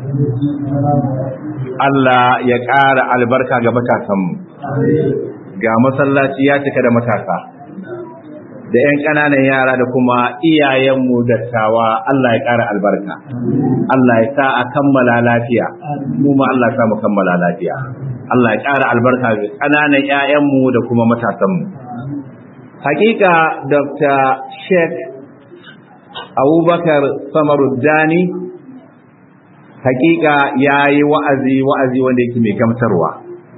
Allah ya ƙara albarka ga matasanmu, ga masallaci ya cika da matasa, da ‘yan ƙananan yara da kuma iyayenmu dattawa Allah ya ƙara albarka. Allah ya sa a kammala lafiya, mu ma Allah sa mu kammala lafiya. Allah ya ƙara albarka ga ƙananan ‘ya'yanmu da kuma matasanmu. Hakika Dr. Sheikh Abubakar Samaruddani hakika ya yi wa'azi wa'azi wanda yake mai gamsarwa.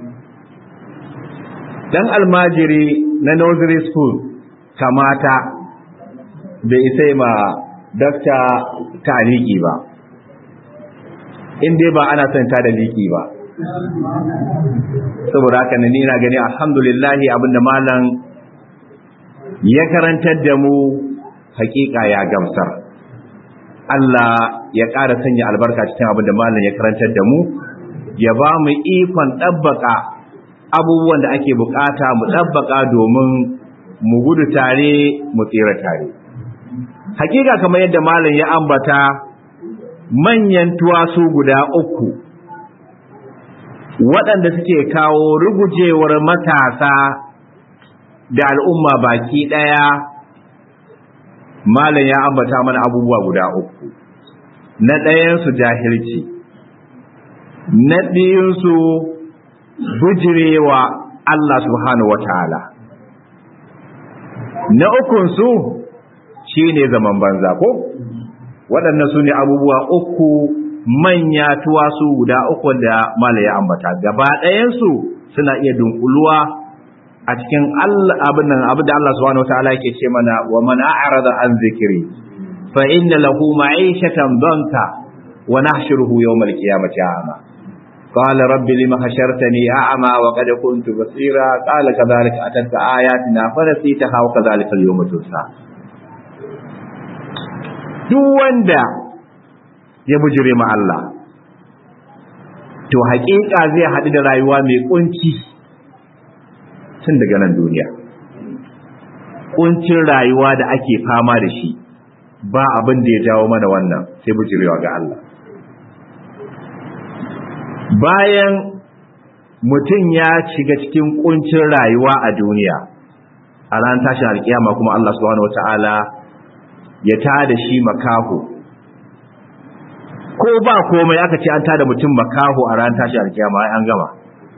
Dan almajiri na nursery school kamata bai isa ma dakta ta liki ba in dai ba ana son ta da liki ba saboda haka ne ina gani alhamdulillahi abinda malam ya karantar da mu hakika ya gamsar Allah ya ƙara sanya albarka cikin abinda malam ya karantar da mu ya ba mu ikon ɗabbaka abubuwan da ake bukata mu ɗabbaka domin mu gudu tare mu tsira tare hakika kamar yadda malam ya ambata manyan tuwasu guda uku waɗanda suke kawo rugujewar matasa da al'umma baki ɗaya malam ya ambata mana abubuwa guda uku na ɗayansu jahilci na biyunsu bujirewa Allah subhanahu wa ta'ala na ukunsu shi ne zaman banza ko waɗannan su ne abubuwa uku manya tuwasu guda uku da mala ya ambata gaba ɗayansu suna iya dunkuluwa a cikin abin nan abin da Allah subhanahu wataala yake ce mana wa man a'rada an zikri fa inna lahu ma'ishatan danka wa nahshuruhu yawm al-qiyamati a'ma قال رب لما حشرتني أعمى وقد كنت بصيرا قال كذلك أتتك آياتنا فنسيتها وكذلك اليوم تنسى duk wanda ya bujire ma Allah to haƙiƙa zai haɗu da rayuwa mai ƙunci tun daga nan duniya ƙuncin rayuwa da ake fama da shi ba abin da ya jawo mana wannan sai bujirewa ga Allah bayan mutum ya shiga cikin kuncin rayuwa a duniya a ran tashin alkiyama kuma Allah subhanahu wataala ya tada shi makaho ko ba komai aka ce an tada mutum makaho a ran tashin alkiyama ai an gama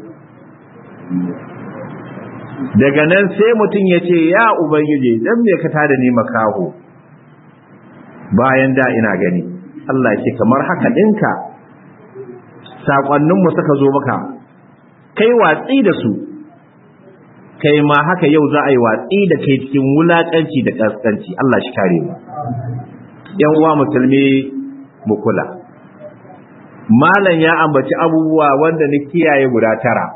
daga nan sai mutum ya ce ya ubangiji dan me ka tada ni makaho bayan da ina gani Allah ya ce kamar haka dinka sakonninmu suka zo maka kai watsi da su kai ma haka yau za a yi watsi da kai cikin wulakanci da kaskanci Allah shi kare mu yan uwa musulmi mu kula malam ya ambaci abubuwa wanda ni kiyaye guda tara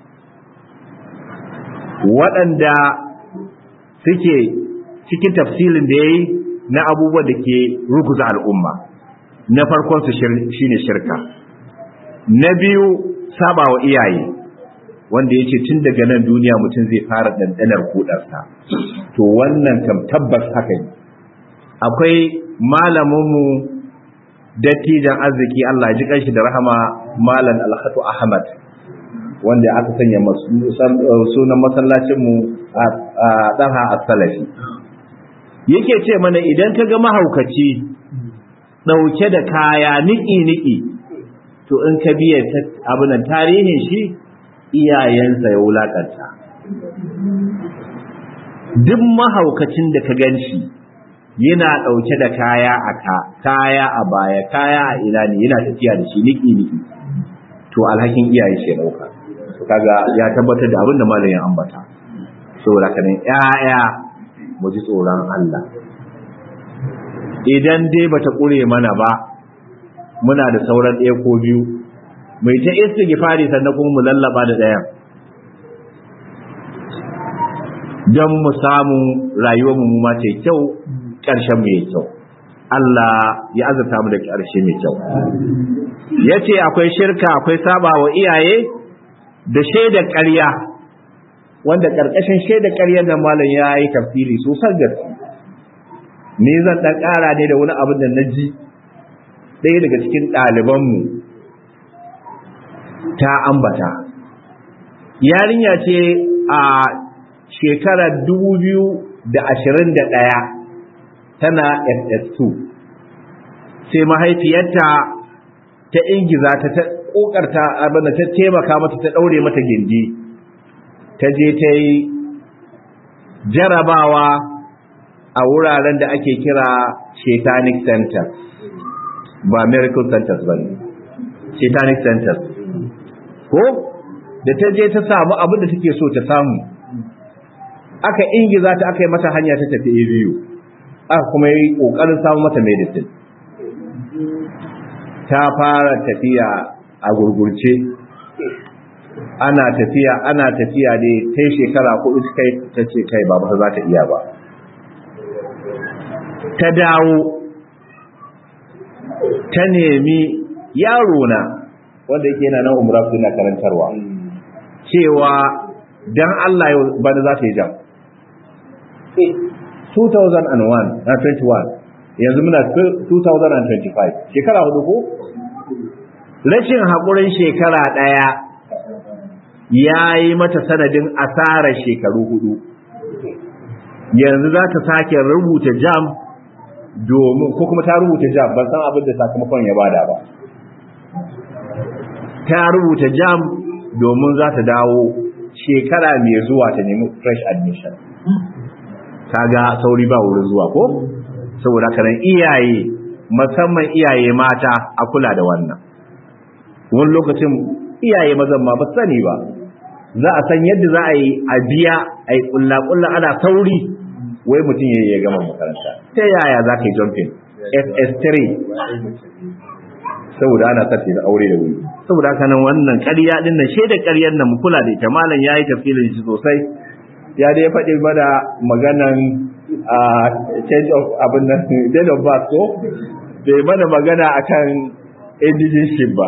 waɗanda suke cikin tafsilin da yayi na abubuwan da ke ruguza al'umma na farkon su shine shirka na biyu saba wa iyaye wanda ya ce tun daga nan duniya mutum zai fara ɗanɗanar kudarsa to wannan kam tabbas haka ne akwai malaminmu dattijan arziki Allah ji kanshi da rahama malam alhatu ahmad wanda aka sanya sunan masallacinmu a ɗanha a salafi yake ce mana idan ka ga mahaukaci ɗauke da kaya niki-niki to in ka biya abinan tarihin shi iyayensa ya wulakanta duk mahaukacin da ka gan shi yana ɗauke da kaya a ka kaya a baya kaya a ina ne yana tafiya da shi niki niki to alhakin iyaye shi ɗauka to kaga ya tabbatar da abin da malam ya ambata saboda kana ƴaƴa mu ji tsoron Allah idan dai bata ƙure mana ba muna da sauran ɗaya ko biyu mai ta istighfari sannan kuma mu lallaba da ɗayan don mu samu rayuwar mu ma ce kyau ƙarshen mu yayi kyau Allah ya azurta mu da ƙarshe mai kyau yace akwai shirka akwai saba wa iyaye da shaidar ƙarya wanda ƙarƙashin shaidar ƙaryar nan malam ya yi tafsiri sosai gaske ni zan ɗan ƙara ne da wani abin da na ji ɗaya daga cikin ɗalibanmu ta ambata yarinya ce a shekarar ɗaya tana ss2 sai mahaifiyarta ta ingiza ta ta kokarta abinda ta taimaka mata ta daure mata gindi ta je ta yi jarabawa a wuraren da ake kira satanic centers ba miracle centers ba ne satanic centers ko da ta je ta samu abin da take so ta samu aka ingiza ta aka yi mata hanya ta tafi biyu aka kuma yi kokarin samu mata medicine ta fara tafiya a gurgurce ana tafiya ana tafiya ne ta shekara kuɗi kai ta ce kai ba ba za ta iya ba ta dawo ta nemi yaro na wanda yake yana nan umra suna karantarwa cewa dan Allah yau bana za ta yi jam 2001 na 21 yanzu muna 2025 shekara hudu ko rashin haƙurin shekara ɗaya ya yi mata sanadin asarar shekaru hudu yanzu za ta sake rubuta jam domin ko kuma ta rubuta jam ban san abin da sakamakon ya bada ba ta rubuta jam domin za ta dawo shekara mai zuwa ta nemi fresh admission kaga sauri ba wurin zuwa ko saboda kanan iyaye musamman iyaye mata a kula da wannan wani lokacin iyaye mazan ma ba sani ba za a san yadda za a yi a biya a yi kulla-kulla ana sauri wai mutum ya ya gama makaranta ta yaya za ka yi jumping ss3 saboda ana sarfe da aure da wuri saboda haka nan wannan ƙarya din nan shaidar ƙaryar nan mu kula da ita malam ya yi tafsirin shi sosai ya dai faɗi mana maganan a change of abin nan date of birth ko bai mana magana akan indigenship ba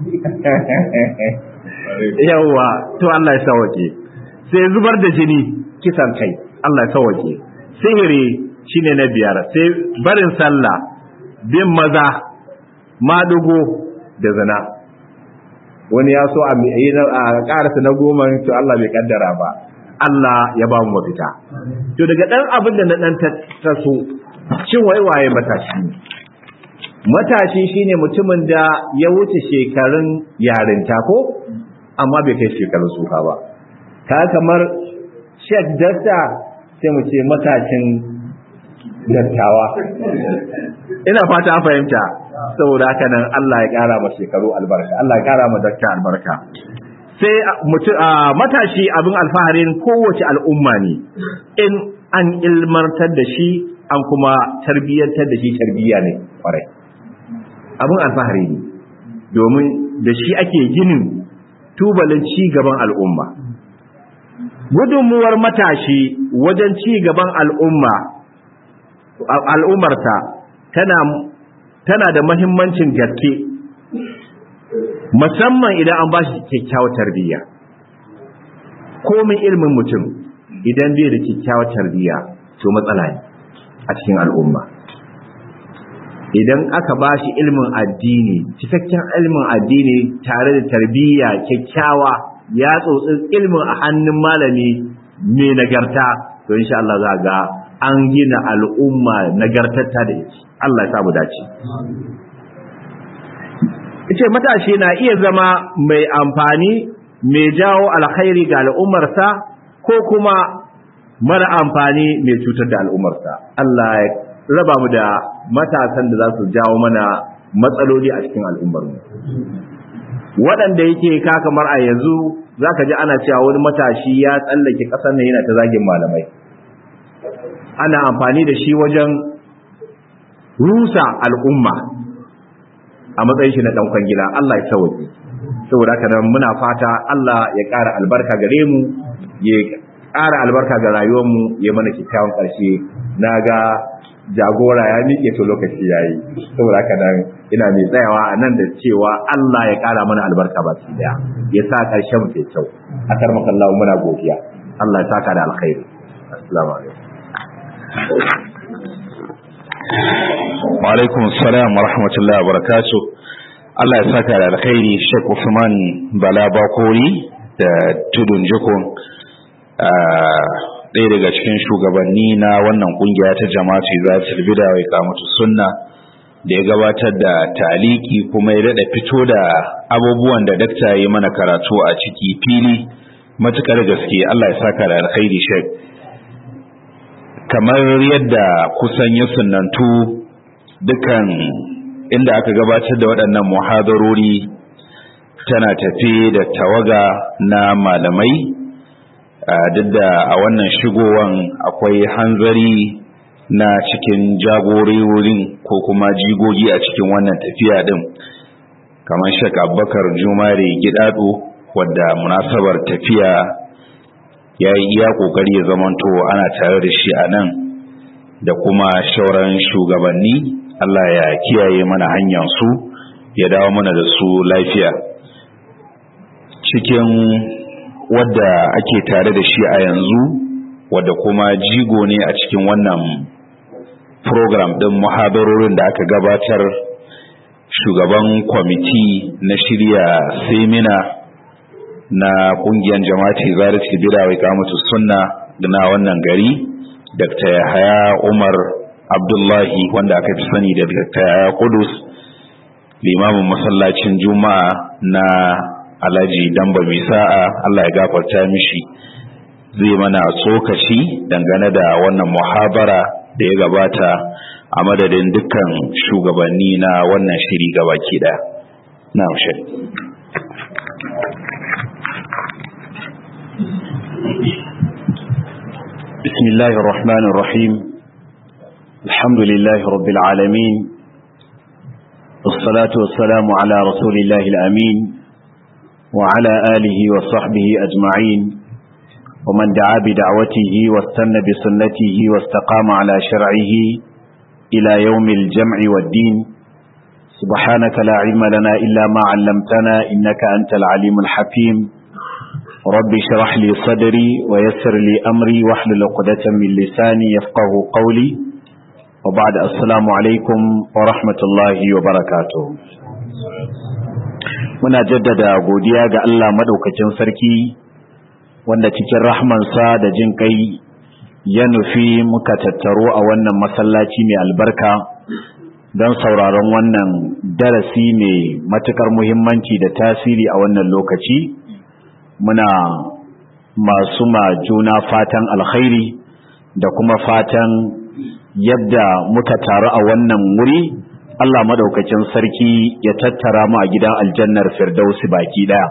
yawa to Allah ya sauke sai zubar da jini kisan kai Allah ya sauke sihiri shine na biyar sai barin sallah bin maza madugo da zina wani ya so a karasa na goma to Allah bai kaddara ba Allah ya ba mu mafita to daga dan abin da na dan taso shin waiwaye matashi ne matashi shine mutumin da ya wuce shekarun yarinta ko amma bai kai shekarun suka ba ka kamar Sheikh Dasta sai mu ce matashin dattawa ina fata an fahimta saboda haka nan Allah ya kara ma shekaru albarka Allah ya kara ma dakta albarka sai matashi abin alfaharin kowace al'umma ne in an ilmantar da shi an kuma tarbiyyantar da shi tarbiyya ne kwarai abin alfahari ne domin da shi ake ginin tubalin ci gaban al'umma gudunmuwar matashi wajen ci gaban al'umma al'ummarta tana tana da mahimmancin gaske musamman idan an ba shi kyakkyawar tarbiyya komin ilmin mutum idan bai da kyakkyawar tarbiyya to matsala ne a cikin al'umma idan aka ba shi ilmin addini cikakken ilmin addini tare da tarbiyya kyakkyawa ya tsotsi ilmin a hannun malami mai nagarta to insha Allah za ga an gina al'umma nagartatta da ita Allah ya samu dace ce matashi na iya zama mai amfani mai jawo alkhairi ga al'ummarsa ko kuma mara amfani mai cutar da al'ummarsa Allah ya raba mu da matasan da za su jawo mana matsaloli a cikin al'ummarmu waɗanda yake ka kamar a yanzu za ka ji ana cewa wani matashi ya tsallake ƙasar nan yana ta zagin malamai ana amfani da shi wajen rusa al'umma a matsayin shi na ɗan kwangila Allah ya sauke saboda haka nan muna fata Allah ya ƙara albarka gare mu ya ƙara albarka ga rayuwar mu ya mana kyakkyawan ƙarshe na ga jagora ya miƙe to lokaci yayi saboda haka nan ina mai tsayawa a nan da cewa Allah ya ƙara mana albarka baki daya ya sa ƙarshen mu ke kyau a karmakan Allah muna godiya Allah ya saka da alkhairi assalamu alaikum wa alaikum assalam wa rahmatullahi wa barakatuh Allah ya saka da alkhairi Sheikh Usman Bala Bakori da Tudun Jikon ɗaya daga cikin shugabanni na wannan kungiya ta jama'atu za bida wa ikamatu sunna da ya gabatar da taliki kuma ya daɗa fito da abubuwan da dakta ya mana karatu a ciki fili matukar gaske Allah ya saka da alkhairi Sheikh kamar yadda kusan ya sunantu dukan inda aka gabatar da waɗannan muhadarori tana tafi da tawaga na malamai duk da a wannan shigowan akwai hanzari na cikin jagororin ko kuma jigogi a cikin wannan tafiya din kamar shek abubakar jumare gidado wadda munasabar tafiya ya yi iya kokari ya zamanto ana tare da shi a nan da kuma shauran shugabanni Allah ya kiyaye mana hanyar su ya dawo mana da su lafiya cikin wadda ake tare da shi a yanzu wadda kuma jigo ne a cikin wannan program ɗin muhadarorin da aka gabatar shugaban kwamiti na shirya semina na kungiyar jama'ati zarati bida wa ikamatu sunna na wannan gari dr yahaya umar abdullahi wanda aka fi sani da dr yahaya kudus limamin masallacin juma'a na alhaji damba mai sa'a allah ya gafarta mishi zai mana tsokaci dangane da wannan muhabara da ya gabata a madadin dukkan shugabanni na wannan shiri gabaki daya na بسم الله الرحمن الرحيم الحمد لله رب العالمين والصلاة والسلام على رسول الله الأمين وعلى آله وصحبه أجمعين ومن دعا بدعوته واستنى بسنته واستقام على شرعه إلى يوم الجمع والدين سبحانك لا علم لنا إلا ما علمتنا إنك أنت العليم الحكيم رب اشرح لي صدري ويسر لي أمري واحلل عقدة من لساني يفقه قولي وبعد السلام عليكم ورحمة الله وبركاته muna jaddada godiya ga Allah madaukakin sarki wanda cikin rahmansa da jin kai ya nufi muka tattaro a wannan masallaci mai albarka don sauraron wannan darasi mai matukar muhimmanci da tasiri a wannan lokaci muna masu ma juna fatan alkhairi da kuma fatan yadda muka taru a wannan wuri Allah madaukakin sarki ya tattara mu a gidan aljannar firdausi baki daya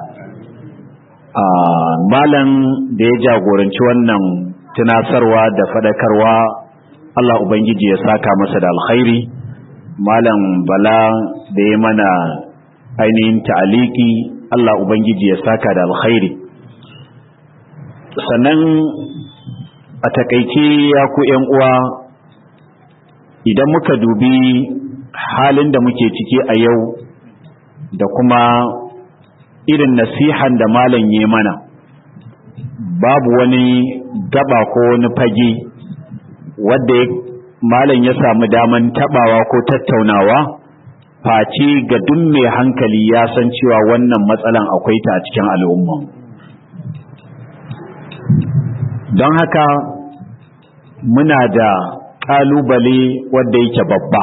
malam da ya jagoranci wannan tunasarwa da fadakarwa Allah ubangiji ya saka masa da alkhairi malam bala da ya mana ainihin ta'aliki Allah ubangiji ya saka da alkhairi sannan a takaice ya ku uwa idan muka dubi halin da muke ciki a yau da kuma irin nasihan da malam ya mana babu wani gaba ko wani fage wadda malam ya samu daman tabawa ko tattaunawa face ga duk mai hankali ya san cewa wannan matsalan akwai ta a cikin al'umma don haka muna da kalubale wadda yake babba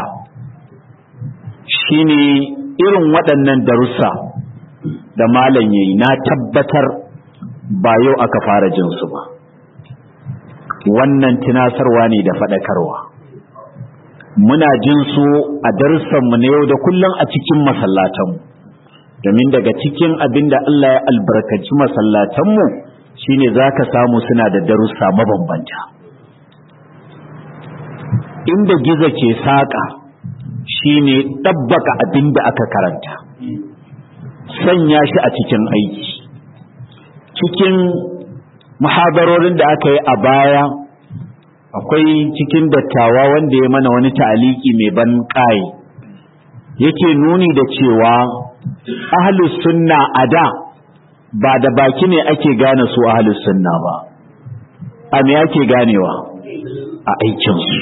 shine irin waɗannan darussa da malam yayi na tabbatar ba yau aka fara jin su ba wannan tunasarwa ne da faɗakarwa muna jin su a darussanmu na yau da kullum a cikin masallatanmu domin daga cikin abin da Allah ya albarkaci masallatanmu shine za ka samu suna da darussa mabambanta inda giza ke saƙa shine ɗabbaka abin da aka karanta sanya shi a cikin aiki cikin muhadarorin da aka yi a baya akwai cikin dattawa wanda ya mana wani ta'aliki mai ban ƙai yake nuni da cewa ahlus sunna a da ba da baki ne ake gane su ahlus sunna ba a me ake ganewa a aikinsu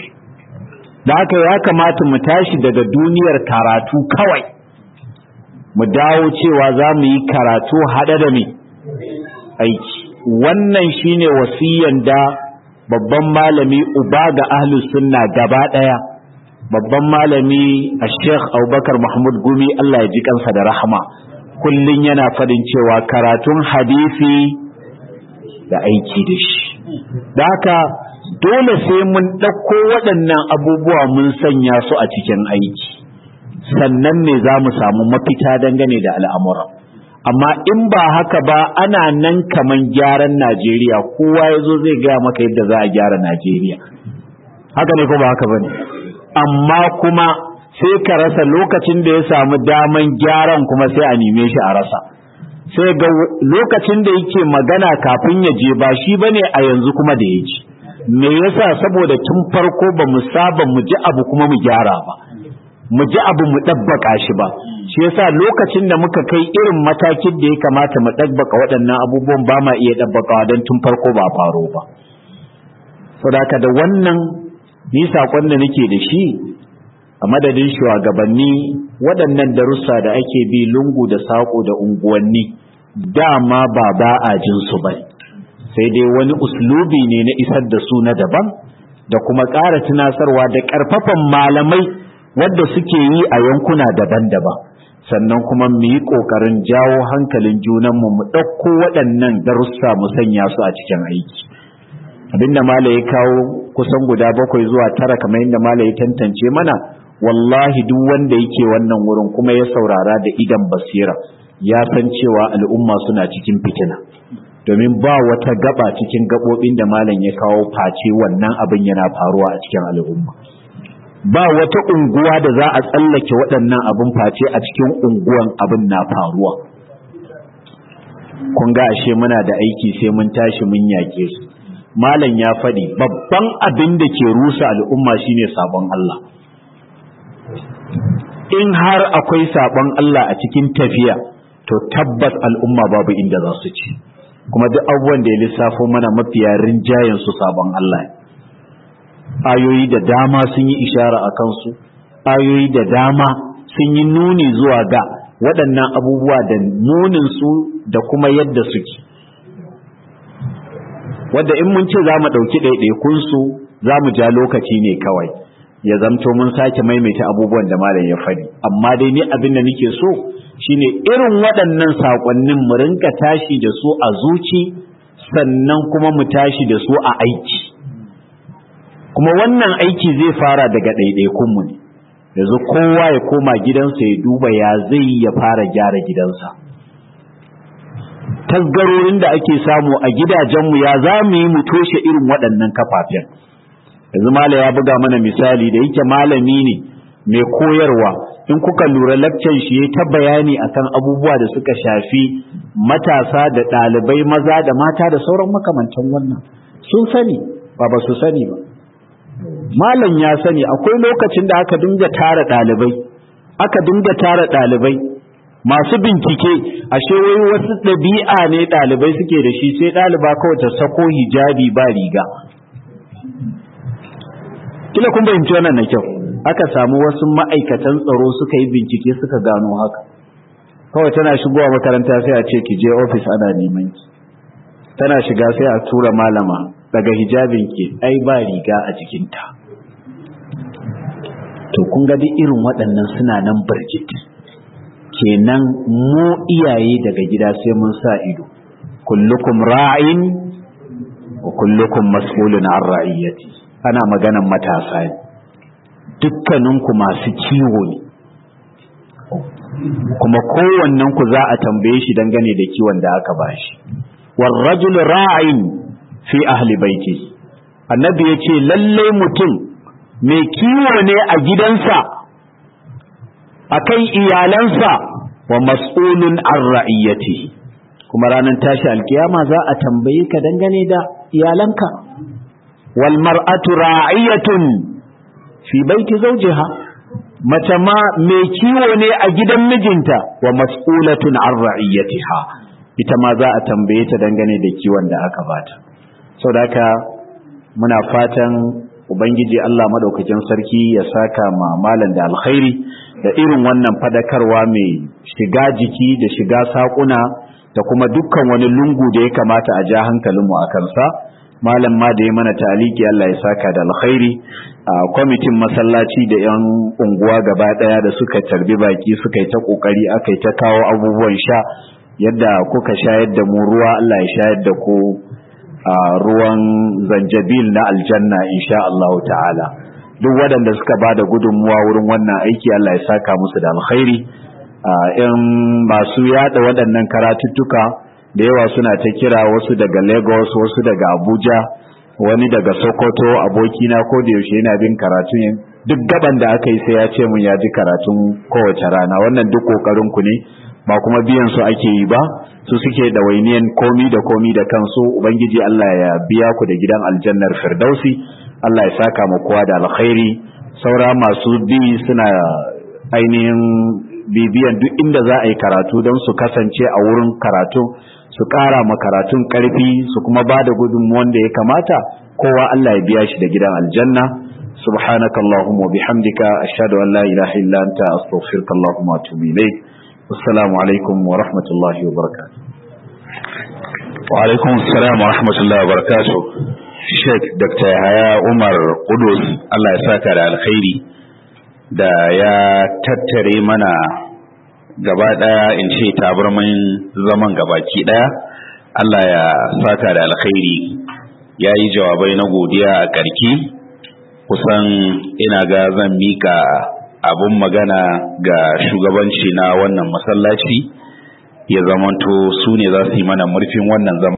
da haka ya kamata mu tashi daga duniyar karatu kawai mu dawo cewa za mu yi karatu haɗe da me aiki wannan shine wasiyan da babban malami uba ga ahlus sunna gaba ɗaya babban malami a sheikh abubakar mahmud gumi allah ya ji kansa da rahama kullum yana faɗin cewa karatun hadisi da aiki da shi da haka dole sai mun ɗauko waɗannan abubuwa mun sanya su a cikin aiki sannan ne za mu samu mafita dangane da al'amura amma in ba haka ba ana nan kaman gyaran najeriya kowa ya zo zai gaya maka yadda za a gyara najeriya haka ne ko ba haka ba ne amma kuma sai ka rasa lokacin da ya samu daman gyaran kuma sai a neme shi a rasa sai ga lokacin da yake magana kafin ya je ba shi bane a yanzu kuma da ya ji me yasa saboda tun farko ba mu saba mu ji abu kuma mu gyara ba mu ji abu mu ɗabbaka shi ba shi yasa lokacin da muka kai irin matakin da ya kamata mu ɗabbaka waɗannan abubuwan ba ma iya ɗabbakawa don tun farko ba faro ba saboda da wannan ni saƙon da nake da shi a madadin shugabanni waɗannan darussa da ake bi lungu da saƙo da unguwanni dama ba ba a jin su ba sai dai wani uslubi ne na isar da su na daban da kuma ƙara tunasarwa da ƙarfafan malamai wadda suke yi a yankuna daban-daban sannan kuma mu yi ƙoƙarin jawo hankalin junanmu mu ɗauko waɗannan darussa mu sanya su a cikin aiki abinda mala ya kawo kusan guda bakwai zuwa tara kamar yadda mala ya tantance mana wallahi duk wanda yake wannan wurin kuma ya saurara da idan basira ya san cewa al'umma suna cikin fitina domin ba wata gaba cikin gabobin da malam ya kawo face wannan abin yana faruwa a cikin al'umma ba wata unguwa da za a tsallake waɗannan abin face a cikin unguwan abin na faruwa kun ga ashe muna da aiki sai mun tashi mun yake su malam ya faɗi babban abin da ke rusa al'umma shine sabon Allah in har akwai sabon Allah a cikin tafiya to tabbas al'umma babu inda za su ci kuma duk abubuwan da ya lissafo mana mafiya rinjayen su sabon Allah ayoyi da dama sun yi ishara a kansu ayoyi da dama sun yi nuni zuwa ga waɗannan abubuwa da nuninsu da kuma yadda suke wadda in mun ce za mu ɗauki ɗaiɗaikunsu za mu ja lokaci ne kawai ya zamto mun sake maimaita abubuwan da malam ya faɗi amma dai ni abin da nake so shine irin waɗannan saƙonnin mu rinka tashi da su a zuci sannan kuma mu tashi da su a aiki kuma wannan aiki zai fara daga ɗaiɗaikunmu ne yanzu kowa ya koma gidansa ya duba ya zai ya fara gyara gidansa tasgarorin da ake samu a gidajenmu ya za mu yi mu toshe irin waɗannan kafafen yanzu mala ya buga mana misali da yake malami ne mai koyarwa in kuka lura lakcan shi ya ta bayani akan abubuwa da suka shafi matasa da ɗalibai maza da mata da sauran makamantan wannan sun sani ba ba su sani ba malam ya sani akwai lokacin da aka dinga tara ɗalibai aka dinga tara ɗalibai masu bincike ashe wai wasu ɗabi'a ne ɗalibai suke da shi sai ɗaliba kawai ta sako hijabi ba riga kila kun fahimci wannan na kyau aka samu wasu ma'aikatan tsaro suka yi bincike suka gano haka kawai tana shigowa makaranta sai a ce ki je ofis ana neman ki tana shiga sai a tura malama daga hijabin ki ai ba riga a jikinta to kun ga duk irin waɗannan suna nan barjit kenan mu iyaye daga gida sai mun sa ido kullukum ra'in wa kullukum mas'ulun an ra'iyati ana maganan matasa ne dukkaninku masu kiwo ne kuma kowannen ku za a tambaye shi dangane da kiwon da aka bashi war rajul ra'in fi ahli baiti annabi yace lalle mutum mai kiwo ne a gidansa akan iyalansa wa mas'ulun an ra'iyati kuma ranar tashi alkiyama za a tambaye ka dangane da iyalanka wal mar'atu ra'iyatun fi baiti zawjiha mace ma mai kiwo ne a gidan mijinta wa mas'ulatun an ra'iyatiha ita ma za a tambaye ta dangane da kiwon da aka bata saboda haka muna fatan ubangiji Allah madaukakin sarki ya saka ma malam da alkhairi da irin wannan fadakarwa mai shiga jiki da shiga sakuna da kuma dukkan wani lungu da ya kamata a ja hankalinmu a kansa malam ma da ya mana taliki Allah ya saka da alkhairi a kwamitin masallaci da yan unguwa gaba daya da suka tarbi baki suka yi ta kokari aka yi ta kawo abubuwan sha yadda kuka shayar da mu ruwa Allah ya shayar da ku a ruwan zanjabil na aljanna insha Allah ta'ala duk waɗanda suka ba da gudunmuwa wurin wannan aiki Allah ya saka musu da alkhairi in masu yada waɗannan karatuttuka da yawa suna ta kira wasu daga Lagos wasu daga Abuja wani daga Sokoto abokina ko da yaushe yana bin karatun duk gaban da aka yi sai ya ce mun ya ji karatun kowace rana wannan duk kokarin ku ne ba kuma biyan su ake yi ba su suke da wainiyan komi da komi da kansu ubangiji Allah ya biya ku da gidan aljannar firdausi Allah ya saka mu kowa da alkhairi saura masu bi suna ainihin bibiyan duk inda za a yi karatu don su kasance a wurin karatu su ƙara ma karatun ƙarfi su kuma ba da gudunmuwan da ya kamata kowa Allah ya biya shi da gidan aljanna subhanaka allahumma bihamdika ashhadu an la ilaha illa anta astaghfiruka allahumma wa atubu ilayk assalamu alaikum wa rahmatullahi wa barakatuh wa alaikum assalam wa rahmatullahi wa barakatuh Sheikh Dr. Yahaya Umar Kudus Allah ya saka da alkhairi da ya tattare mana gaba daya in ce tabarmin zaman gabaki daya Allah ya saka da alkhairi ya yi jawabai na godiya a karki kusan ina ga zan mika abun magana ga shugabanci na wannan masallaci ya zamanto su ne za su yi mana murfin wannan zaman